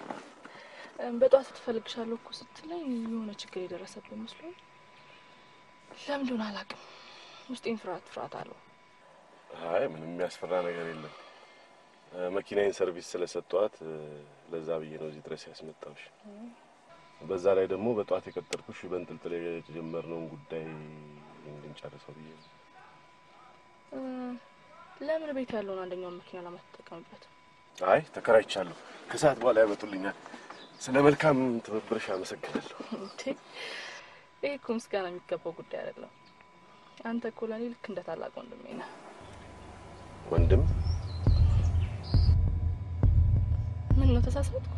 Speaker 11: እም፣ በጠዋት ትፈልግሻለሁ እኮ ስትለኝ የሆነ ችግር የደረሰብን መስሎኝ ለምን እንደሆነ አላውቅም። ውስጤን ፍርሃት ፍርሃት አለው።
Speaker 8: አይ ምንም የሚያስፈራ ነገር የለም። እ፣ መኪናዬን ሰርቪስ ስለሰጠኋት እ፣ ለዛ ብዬ ነው እዚህ ድረስ ያስመጣሁሽ። በዛ ላይ ደግሞ በጠዋት የቀጠርኩሽ በእንጥልጥል የጀመርነውን ጉዳይ እንድንጨርሰው ብዬ ነው።
Speaker 11: እ፣ ለምን ቤት ያለውን አንደኛውን መኪና ለማትጠቀምበት?
Speaker 8: አይ ተከራይቻለሁ። ከሰዓት በኋላ ያመጡልኛል። ስለ መልካም ትብብርሽ አመሰግናለሁ።
Speaker 11: እንዴ ይህ እኮ ምስጋና የሚገባው ጉዳይ አይደለም። አንተ እኮ ለእኔ ልክ እንደ ታላቅ ወንድሜ ነህ።
Speaker 8: ወንድም
Speaker 11: ምን ምን ነው ተሳሳትኩ?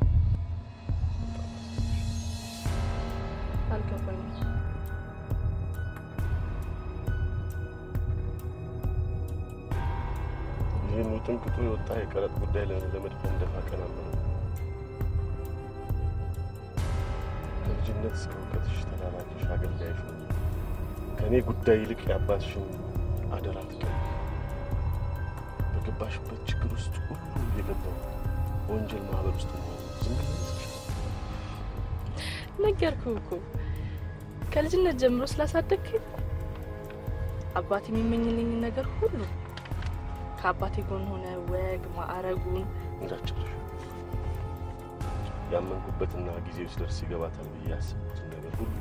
Speaker 11: አልገባኝም።
Speaker 8: ይህን ውጥንቅጡ የወጣ የቀረጥ ጉዳይ ለ- ለመድፈን ደፋ ቀና ብሎ ከልጅነት እስከ እውቀትሽ ተላላኪሽ አገልጋይሽ ሆኜ ከእኔ ጉዳይ ይልቅ የአባትሽን አደራ ትቀበል። በገባሽበት ችግር ውስጥ ሁሉ እየገባው በወንጀል ማህበር ውስጥ መሆን ዝም ብለሽ
Speaker 11: ነገርኩህ እኮ ከልጅነት ጀምሮ ስላሳደግከኝ አባቴ የሚመኝልኝን ነገር ሁሉ ከአባቴ ጎን ሆነ ወግ ማዕረጉን
Speaker 8: እንዳጨረሽ ያመንኩበትና ጊዜው ሲደርስ ይገባታል ብዬ ያሰብኩትን ነገር ሁሉ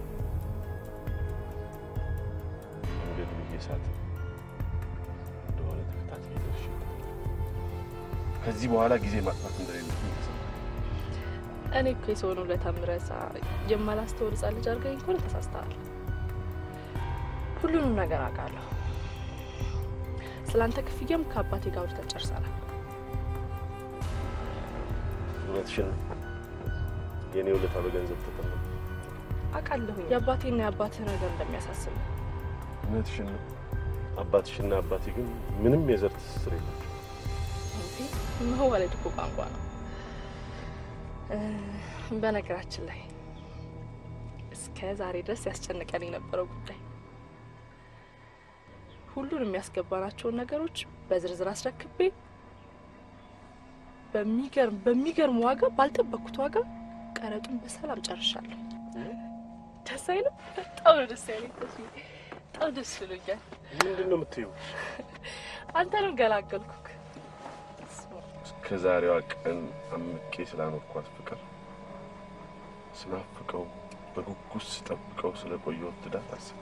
Speaker 8: መንገድ ብዬ ሳት እንደሆነ ተከታትዬ ደርሼበታል። ከዚህ በኋላ ጊዜ ማጥፋት እንደሌለብኝ ተሰማኝ።
Speaker 11: እኔ እኮ የሰውን ውለታ ምረሳ የማላስተውል ሕፃን ልጅ አድርገኝ ከሆነ ተሳስተሃል። ሁሉንም ነገር አውቃለሁ። ስለአንተ ክፍያም ከአባቴ ጋር አውርተን ጨርሰናል።
Speaker 8: እውነትሽን ነው። የእኔ ውለታ በገንዘብ ተተመነ።
Speaker 11: አውቃለሁኝ የአባቴና የአባትህ ነገር እንደሚያሳስብ
Speaker 8: እውነትሽን ነው። አባትሽና አባቴ ግን ምንም የዘር ትስስር የላቸው።
Speaker 11: መዋለድ እኮ ቋንቋ ነው። እ፣ በነገራችን ላይ እስከ ዛሬ ድረስ ያስጨንቀን የነበረው ጉዳይ ሁሉን የሚያስገባናቸውን ነገሮች በዝርዝር አስረክቤ በሚገርም በሚገርም ዋጋ ባልጠበቅኩት ዋጋ ቀረጡን በሰላም ጨርሻለሁ። ደስ አይልም? በጣም ነው ደስ ያለኝ። ተስዬ፣ በጣም ደስ ብሎኛል።
Speaker 8: ምንድን ነው የምትይው?
Speaker 11: አንተንም ገላገልኩክ።
Speaker 8: እስከ ዛሬዋ ቀን አምቄ ስላኖርኳት ፍቅር ስናፍቀው በጉጉት ስጠብቀው ስለቆየሁት ትዳር አሰብኩ።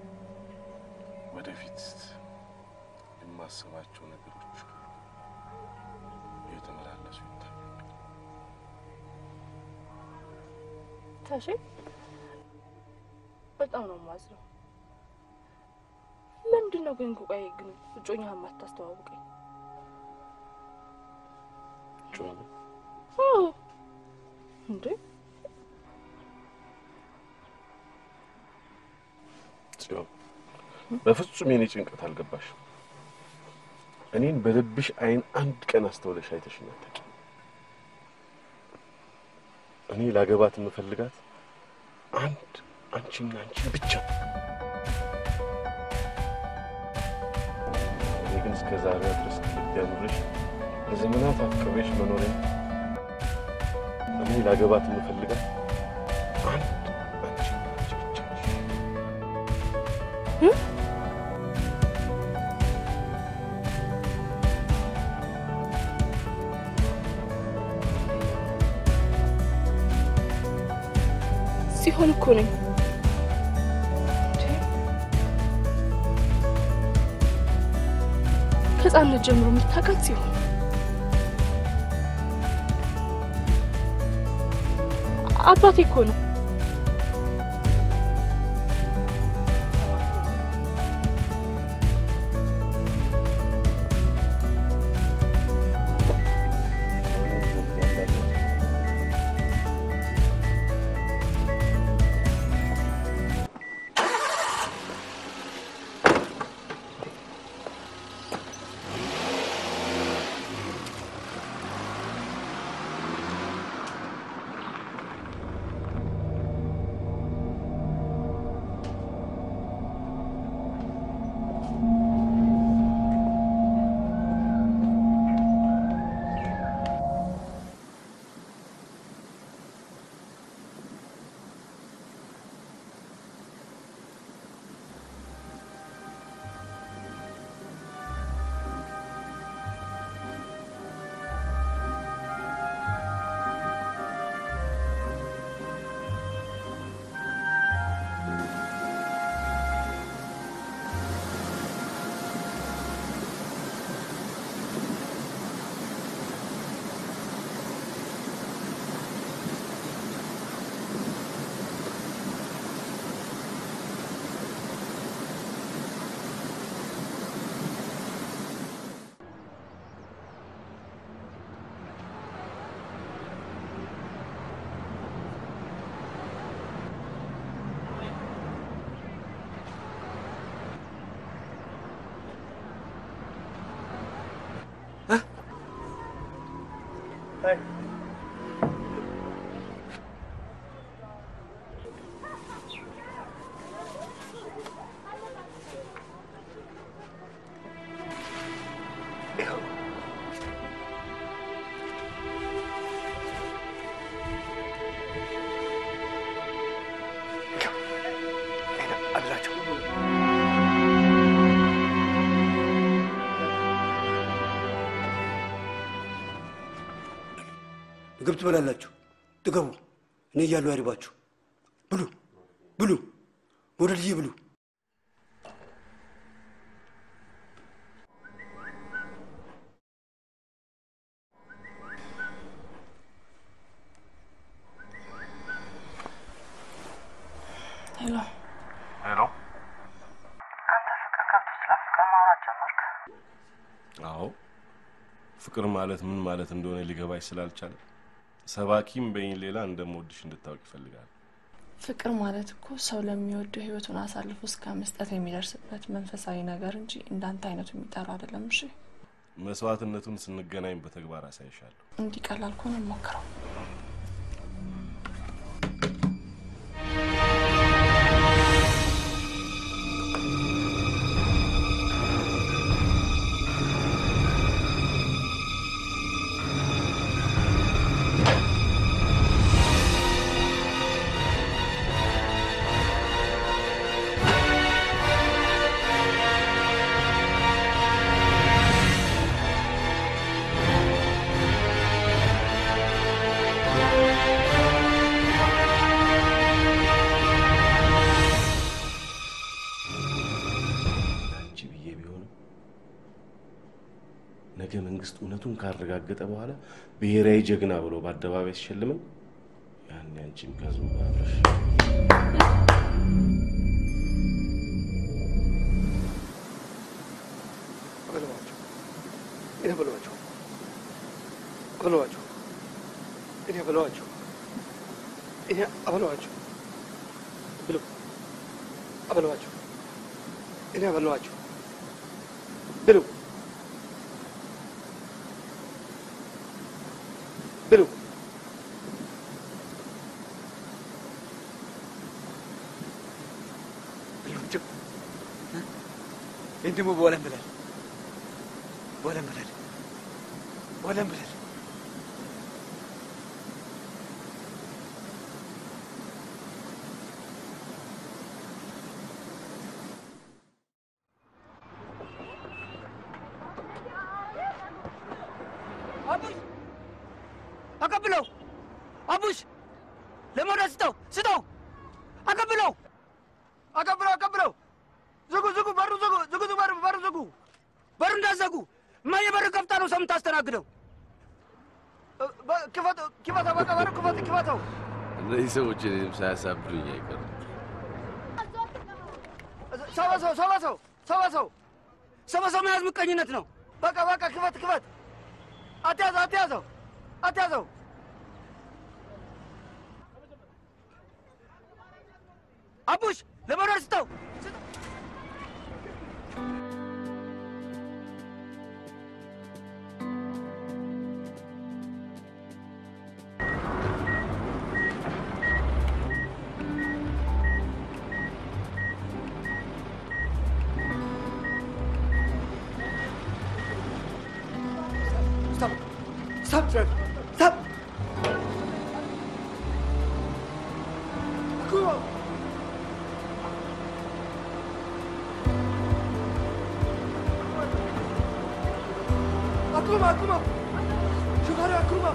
Speaker 8: ወደፊት የማስባቸው ነገሮች እየተመላለሱ ይታያል።
Speaker 11: ታሼ በጣም ነው የማዝነው። ለምንድን ነው ግን ቆይ ግን እጮኛህን ማታስተዋውቀኝ?
Speaker 8: ጮኸ
Speaker 11: አዎ እንዴ
Speaker 8: ጽዮን፣ በፍጹም የኔ ጭንቀት አልገባሽም። እኔን በልብሽ አይን አንድ ቀን አስተውለሽ አይተሽኝ አታውቂም። እኔ ላገባት የምፈልጋት አንድ አንቺና አንቺን ብቻ። እኔ ግን እስከ ዛሬ ድረስ ከልብ ያኑርሽ ለዘመናት አፍቅሬሽ መኖሬን እኔ ላገባት የምፈልጋት አንድ አንቺና አንቺ ብቻ ነሽ።
Speaker 11: ሲሆን እኮ ነኝ ከህፃንነት ጀምሮ የምታውቃት ሲሆን አባቴ እኮ ነው።
Speaker 19: አድራቸው ምግብ ትበላላችሁ፣ ጥገቡ። እኔ እያለሁ አይርባችሁ። ብሉ ብሉ፣ ወደልዬ ብሉ።
Speaker 11: ሄሎ
Speaker 8: ሄሎ። አዎ ፍቅር ማለት ምን ማለት እንደሆነ ሊገባሽ ስላልቻለ ሰባኪም በይኝ ሌላ እንደምወድሽ እንድታውቅ ይፈልጋል።
Speaker 11: ፍቅር ማለት እኮ ሰው ለሚወደው ህይወቱን አሳልፎ እስከ መስጠት የሚደርስበት መንፈሳዊ ነገር እንጂ እንዳንተ አይነቱ የሚጠራ አይደለም። እሺ
Speaker 8: መስዋዕትነቱን ስንገናኝ በተግባር አሳይሻለሁ።
Speaker 11: እንዲህ ቀላል ከሆነ ሞክረው።
Speaker 8: አንቺ ብዬ ቢሆንም ነገ መንግስት እውነቱን ካረጋገጠ በኋላ ብሔራዊ ጀግና ብሎ በአደባባይ ሲሸልመን ያኔ አንቺም ከህዝቡ ጋር አብረሽ
Speaker 19: አበለዋቸው እኔ አበለዋቸው አበለዋቸው እኔ አበለዋቸው እኔ አበለዋቸው ብሉ አበለዋቸው እኔ አበለዋቸው ብሉ ብሉ ብሉቸው ይህን ደግሞ በወለም ብላል ወለም ብለል ወለም ብለል አቡሽ አቀብለው አቡሽ ለሞዳ ስጠው ስጠው አቀብለው አቀብለው አቀብለው ዝጉ ዝጉ በሩ ዝጉ ዝጉ በሩ በሩ ዝጉ በሩ እንዳዘጉ እማዬ በር ከፍታ ነው ሰው የምታስተናግደው። ክፈተው ክፈተው፣ በቃ በሩ ክፈተው ክፈተው።
Speaker 7: እነዚህ ሰዎች እኔንም ሳያሳብዱኝ አይቀርም።
Speaker 19: ሰው በሰው ሰው በሰው ሰው በሰው ሰው በሰው መያዝ ምቀኝነት ነው። በቃ በቃ ክፈት ክፈት። አትያዘው አትያዘው አትያዘው። አቡሽ ለመኖር ስጠው Stop. Stop, Trev. Stop. Akuma. Akuma, Akuma. Shukari, Akuma.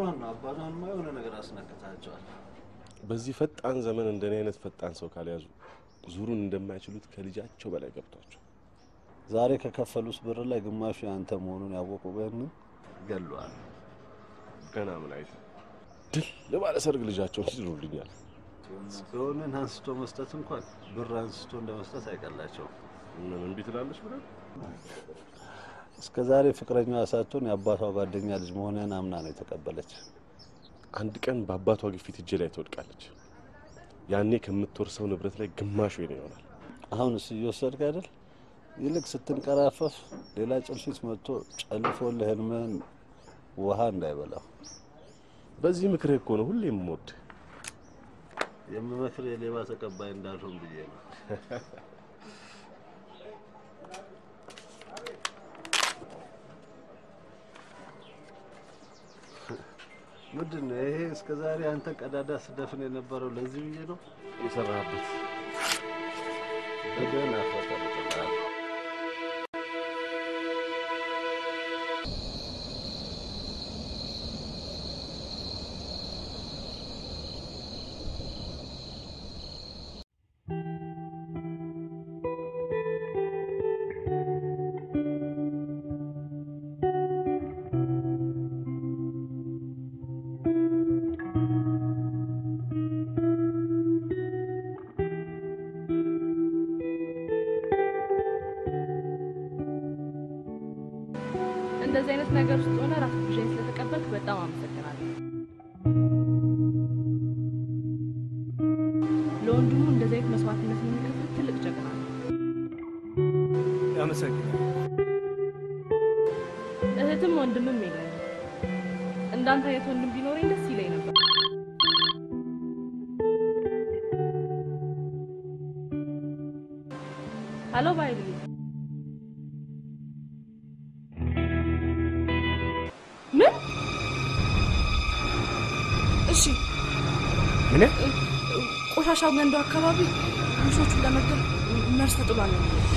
Speaker 9: ብሯን ነው። አባቷንማ የሆነ ነገር አስነክታቸዋል።
Speaker 8: በዚህ ፈጣን ዘመን እንደኔ አይነት ፈጣን ሰው ካልያዙ ዙሩን እንደማይችሉት ከልጃቸው በላይ ገብቷቸው
Speaker 9: ዛሬ ከከፈሉት ብር ላይ ግማሹ ያንተ መሆኑን ያወቁ ግን ገለዋል።
Speaker 8: ገና ምን አይተ ድል ለባለ ሰርግ ልጃቸውን ይድሩልኛል።
Speaker 9: ጽዮንን አንስቶ መስጠት እንኳን ብር አንስቶ እንደ መስጠት አይቀላቸውም።
Speaker 8: ምን እምቢ ትላለች ብለን
Speaker 9: እስከ ዛሬ ፍቅረኛዋ ሳትሆን የአባቷ ጓደኛ ልጅ መሆንህን አምና ነው የተቀበለች።
Speaker 8: አንድ ቀን በአባቷ ግፊት እጄ ላይ ትወድቃለች። ያኔ ከምትወርሰው ንብረት ላይ ግማሹ የኔ ይሆናል።
Speaker 9: አሁንስ እየወሰድክ አይደል? ይልቅ ስትንቀራፈፍ ሌላ ጭልፊት መጥቶ ጨልፎልህ ህልምህን ውሃ እንዳይበላው።
Speaker 8: በዚህ ምክርህ እኮ ነው ሁሌ የምወድ
Speaker 9: የምመክር የሌባ ተቀባይ እንዳልሆን ብዬ ነው። ምንድን ነው ይሄ? እስከ ዛሬ አንተ ቀዳዳ ስደፍን የነበረው ለዚህ ብዬ ነው
Speaker 8: የሰራህበት
Speaker 9: በደህና ፈጠርጥላል።
Speaker 11: እንደዚህ አይነት ነገር ውስጥ ሆነ ራስ ብዣኝ ስለተቀበልክ በጣም አመሰግናለሁ። ለወንድሙ እንደዚህ አይነት መስዋዕትነት የሚከፍል ትልቅ ጀግና ነው።
Speaker 19: ያመሰግናል።
Speaker 11: እህትም ወንድምም የለኝም። እንዳንተ አይነት ወንድም ቢኖረኝ ደስ ይለኝ ነበር። ሄሎ ባይሉ ምን? እሺ
Speaker 19: ምን?
Speaker 11: ቆሻሻ ገንዶ አካባቢ ውሾቹን ለመግደል መርዝ ተጥሏል ነው የሚለው።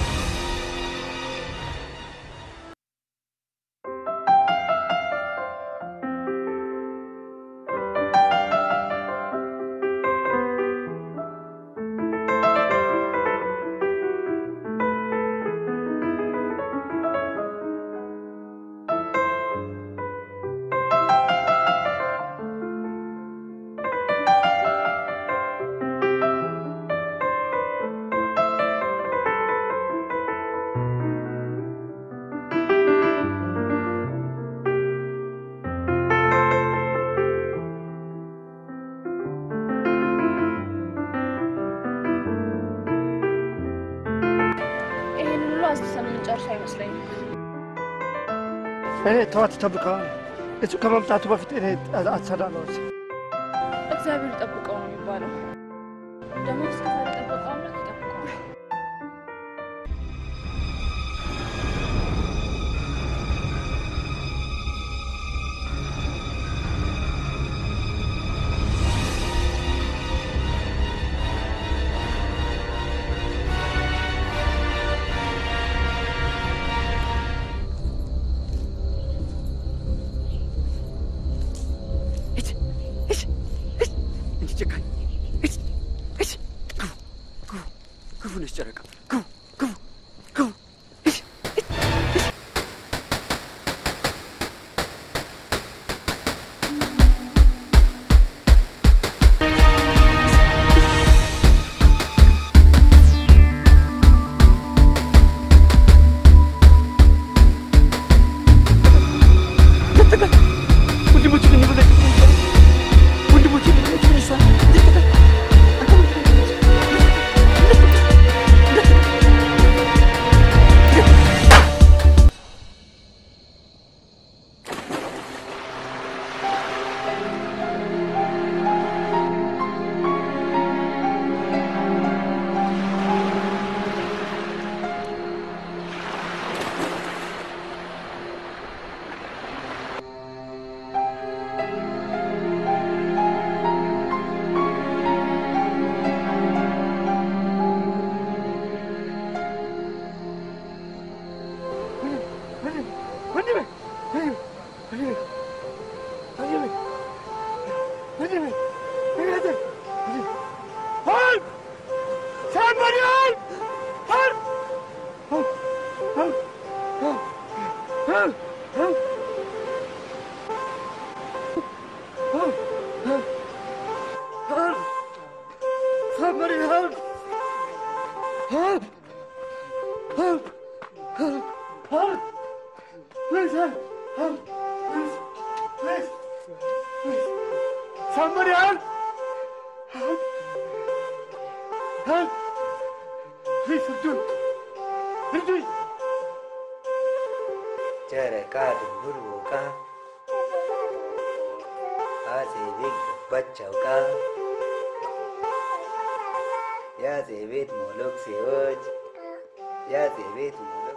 Speaker 11: ይሄን ሁሉ አስሰን የምንጨርስ አይመስለኝም።
Speaker 17: እኔ ተዋት ይጠብቀዋል። እሱ ከመምጣቱ በፊት እኔ አሰዳለሁ።
Speaker 11: እግዚአብሔር ይጠብቀው ነው የሚባለው። ደግሞ እስከዛሬ የጠበቀው አምላክ ይጠብቀዋል።
Speaker 19: እንጂ ጨካኝ ሂድ፣ ሂድ፣ ግቡ፣ ግቡ፣ ግቡ ነች ጨረቃ ግቡ፣ ግቡ፣ ግቡ። ሂድ፣ ሂድ፣ ሂድ። ወንድሞች ግን ይበለጥ ወንድሞች ይበለጥ ይነሳል
Speaker 17: Somebody help! Help! Help! Help! Help! Please help! Help! Please! Please! Please! Somebody help! Help! Help! Please, Abdul! Abdul!
Speaker 15: ጨረቃ ድንቡር ቦቃ አጼ ቤት ገባች አውቃ የአጼ ቤት ሞሎክሴዎች የአጼ ቤት ሞሎክ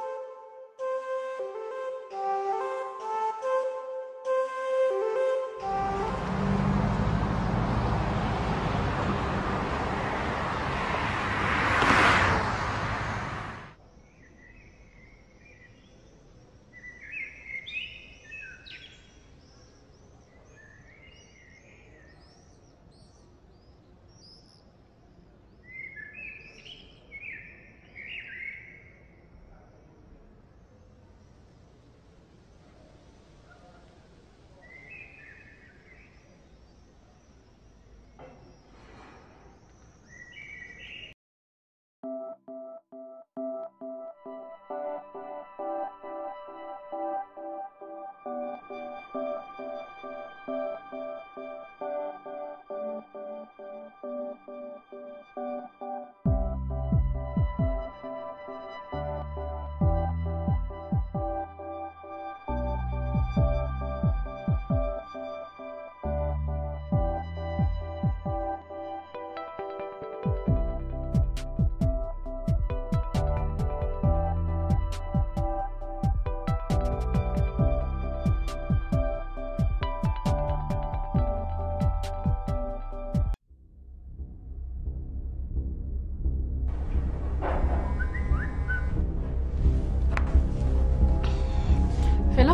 Speaker 11: ሄሎ።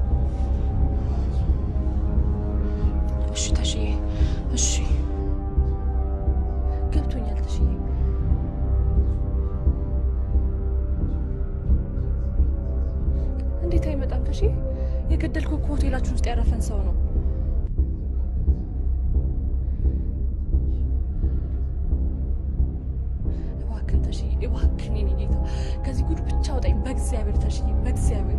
Speaker 11: እሺ ተሽዬ፣ እሺ ገብቶኛል ተሽዬ። እንዴት አይመጣም ተሽዬ? የገደልከው እኮ ሆቴላችን ውስጥ ያረፈን ሰው ነው። እባክህን ተሽዬ፣ እባክህን የኔ ጌታ ከዚህ ጉድ ብቻ አውጣኝ በእግዚአብሔር ተሽዬ፣ በእግዚአብሔር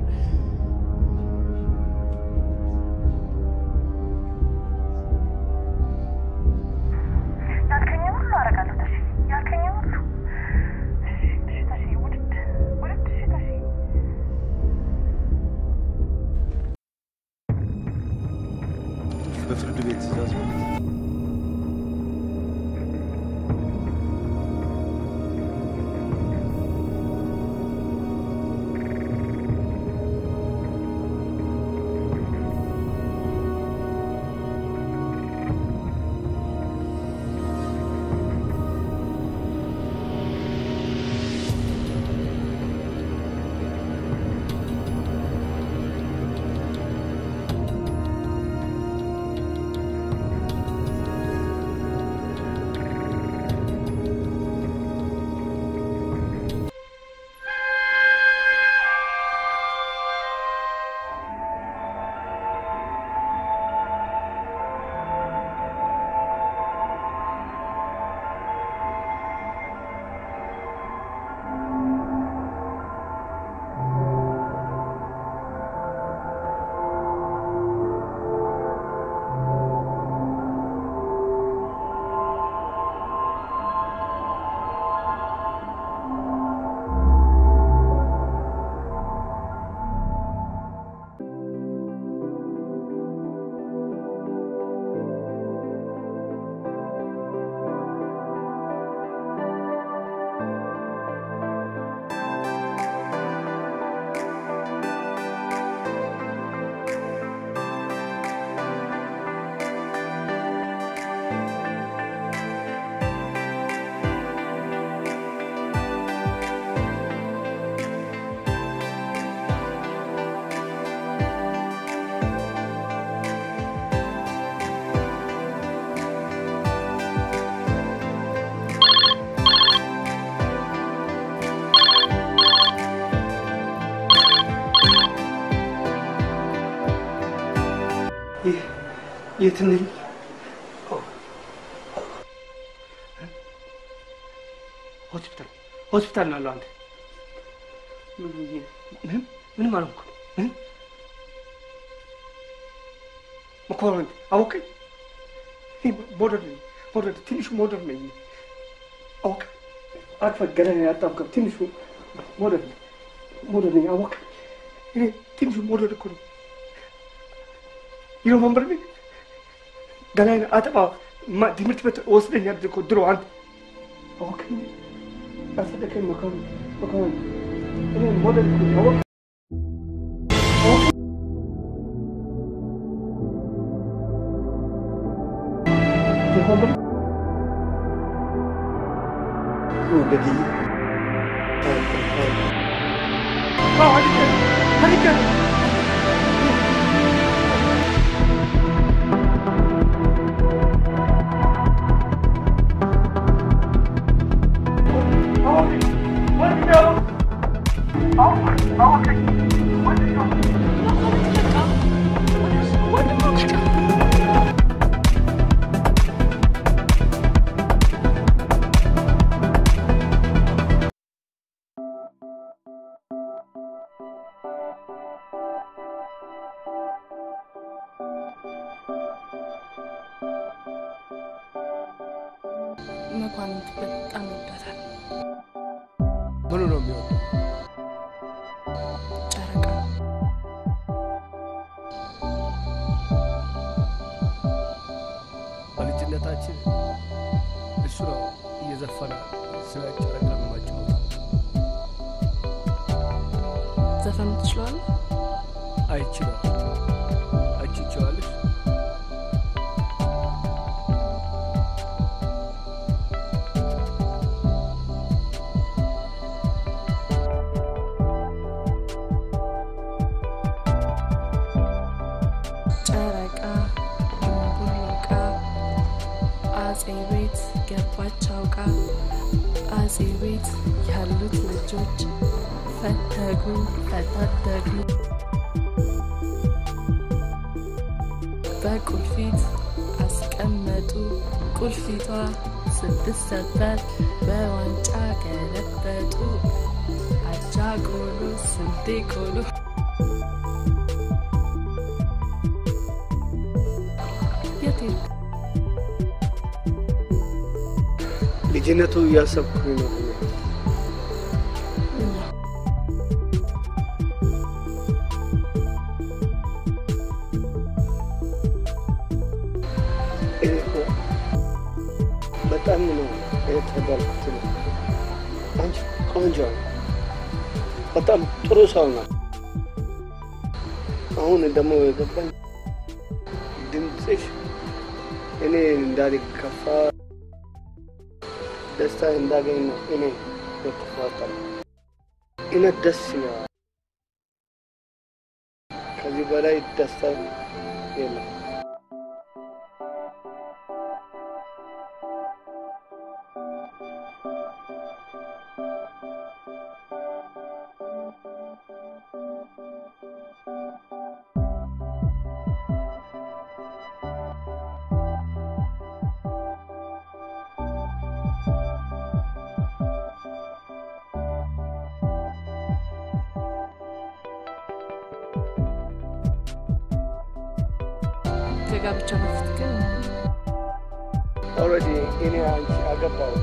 Speaker 20: ያልከኝን ሁሉ አደርጋለሁ ተሺ፣ ያልከኝን ሁሉ እሺ፣ እሺ ተሺ፣ ውድድ ውድድ፣ እሺ ተሺ።
Speaker 9: በፍርድ ቤት ትእዛዝ ማለት
Speaker 17: የት ነኝ? ሆስፒታል ሆስፒታል ነው ያለው። አንተ ምን ብዬ ምንም ምንም አልሆንኩም። ምንም መኮረን አወቀኝ። እኔ ሞደር ነኝ ሞደር ትንሹ ሞደር ነኝ አወቀ አቅፈ ገደል ያጣብከው ትንሹ ሞደር ነኝ ሞደር ነኝ አወቀ እኔ ትንሹ ሞደር እኮ ነው ይኸው መንበር ነኝ ገላይን አጠባ ማ- ትምህርት ቤት ወስደኛል እኮ ድሮ አንተ አወቀ ያሰደከኝ መኮረን መኮረን እኔ ሞደር እኮ ነኝ አወቀ አወቀ የሆነ ወደዚህ
Speaker 11: መኳንንት በጣም ይወዳታል።
Speaker 17: ምኑ ነው የሚወደው?
Speaker 11: ጨረቃ
Speaker 17: በልጅነታችን እሱ ነው እየዘፈነ ስለ ጨረቃ ማጫወት
Speaker 11: ዘፈን ትችላለህ?
Speaker 17: አይችልም። አንቺ ትችላለሽ?
Speaker 11: ጨረቃ ቡሉቃ አጼ ቤት ገባች አውቃ አጼ ቤት ያሉት ልጆች ፈተጉ ፈታተጉ በቁልፊት አስቀመጡ ቁልፊቷ ስትሰበር በዋንጫ ገለበጡ አጃ ቆሎ ስንዴ ቆሎ የት ሄድክ?
Speaker 17: ልጅነቱ እያሰብኩኝ ነው። እኔ እኮ በጣም ነው የተባልኩት። አንቺ ቆንጆ ነው፣ በጣም ጥሩ ሰው ነው። አሁን ደግሞ የገባኝ ድምፅሽ እኔ እንዳልከፋ ደስታ እንዳገኝ ነው። እኔ የተፋጠረ እኔ ደስ ይለዋል። ከዚህ በላይ ደስታ የለም።
Speaker 11: ከጋብቻ በፊት ግን
Speaker 17: ኦልሬዲ እኔ አንቺ አገባው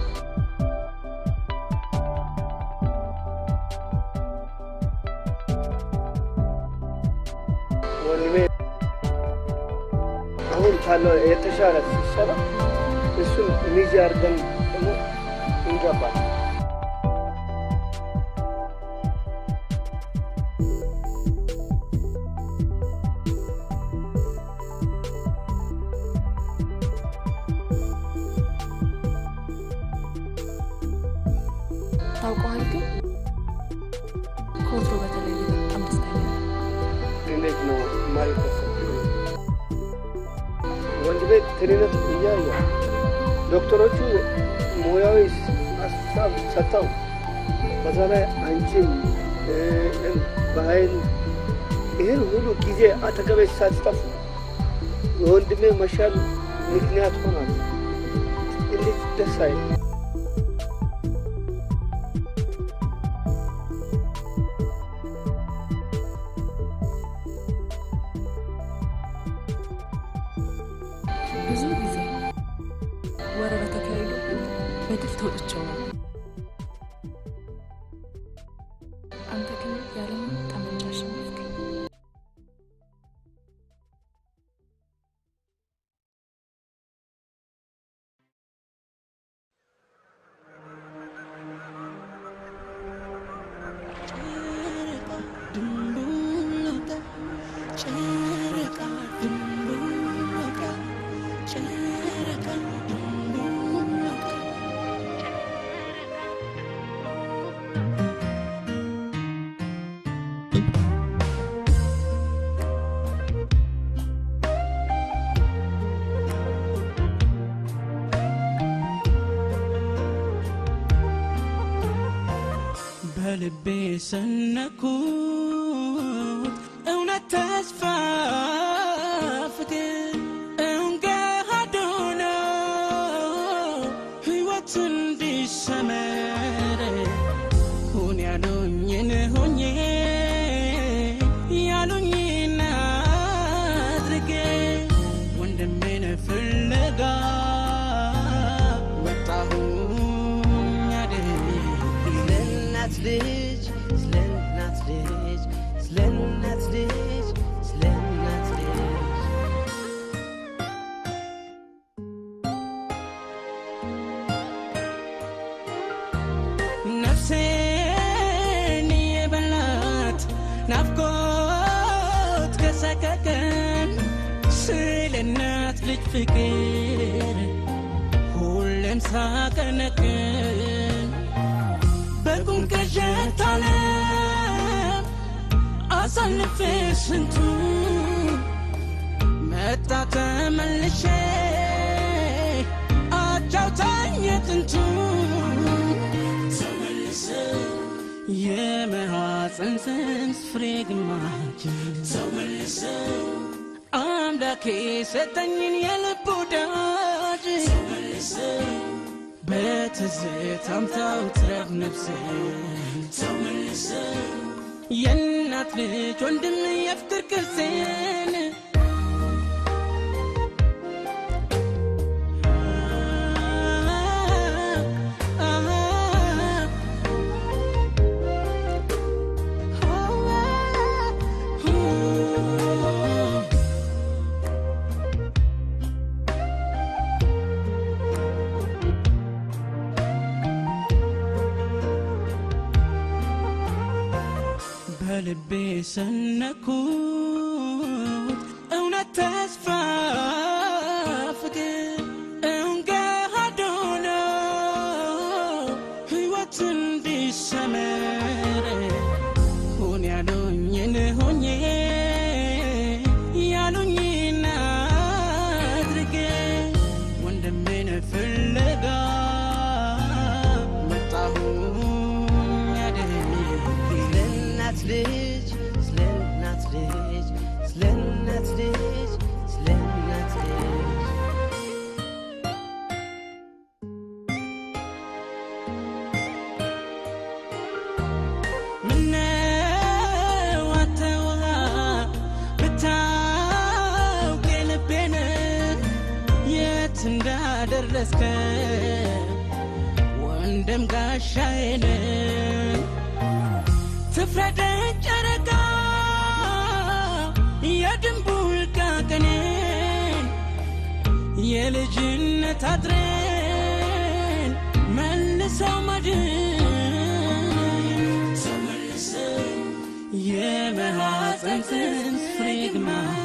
Speaker 17: ወንድሜ አሁን ካለው የተሻለ ሲሰራ እሱን ሚዜ አድርገን ደግሞ እንገባል።
Speaker 11: ታውቀዋል። ግን ከወትሮ በተለየ በጣም ደስተኛ ነው።
Speaker 17: እንዴት ነው ማይከሰ ወንድ ቤት ጤንነት እያየ ዶክተሮቹ ሙያዊ ሀሳብ ሰጥተው በዛ ላይ አንቺም እ፣ በኃይል ይህን ሁሉ ጊዜ አጠገቤ ሳትጠፉ የወንድሜ መሻል ምክንያት ሆናል። እንዴት ደስ አይል
Speaker 11: በድል ተወጥቼው ነው። አንተ ግን ያለምንም ጠመንጃ አሸነፍከኝ።
Speaker 1: በልቤ ሰነኩት እውነት ተስፋ ፍቅር እውን ገሃድ ሆኖ ሕይወት እንዲሰመር ሁን ያሉኝን ሆኜ ያሉኝን አድርጌ ወንድሜን ፍለጋ መጣሁኝ አደይ
Speaker 2: እናት ልጅ ስለ እናት ልጅ ስለ እናት ልጅ ስለ እናት ልጅ
Speaker 1: ነፍሴን የበላት ናፍቆት ከሰቀቀን ስለ እናት ልጅ ፍቅር ሁሌም ሳቀነቅን በቁም ቅዠት ዓለም አሳልፌ ስንቱ መጣ ተመልሼ አጫውታኝ የጥንቱ ተመልሰው የመሐፀን ጽንስ ፍሬ ግማጅ ተመልሰው አምላኬ ሰጠኝን የልብ ወዳጅ ተመልሰው በትዝታም ታውትረፍ ነፍሴ ተመልሰው የእናት ልጅ ወንድም የፍቅር ቅርሴን በልቤ ሰነኩት እውነት ተስፋ ፍቅር እውን ገሃድ ሆኖ ሕይወት እንዲሰመር ሁን ያሉኝን ሆኜ ያሉኝን አድርጌ ወንድሜን ፍለጋ መጣሁኝ አደይ
Speaker 2: ስለ እናት ልጅ ስለ እናት ልጅ ስለ እናት ልጅ ስለ እናት ልጅ
Speaker 1: ምነው አተውሃ ብታውቅ የልቤን የት እንዳደረስከ ወንድም ጋሻዬን ትፍረደኝ ጨረቃ የድንቡልቃ ቀኔን የልጅነት አጥሬን መልሰው መድን ተመልሰው የመሐፀን ጽንስ ፍሬ ግማሽ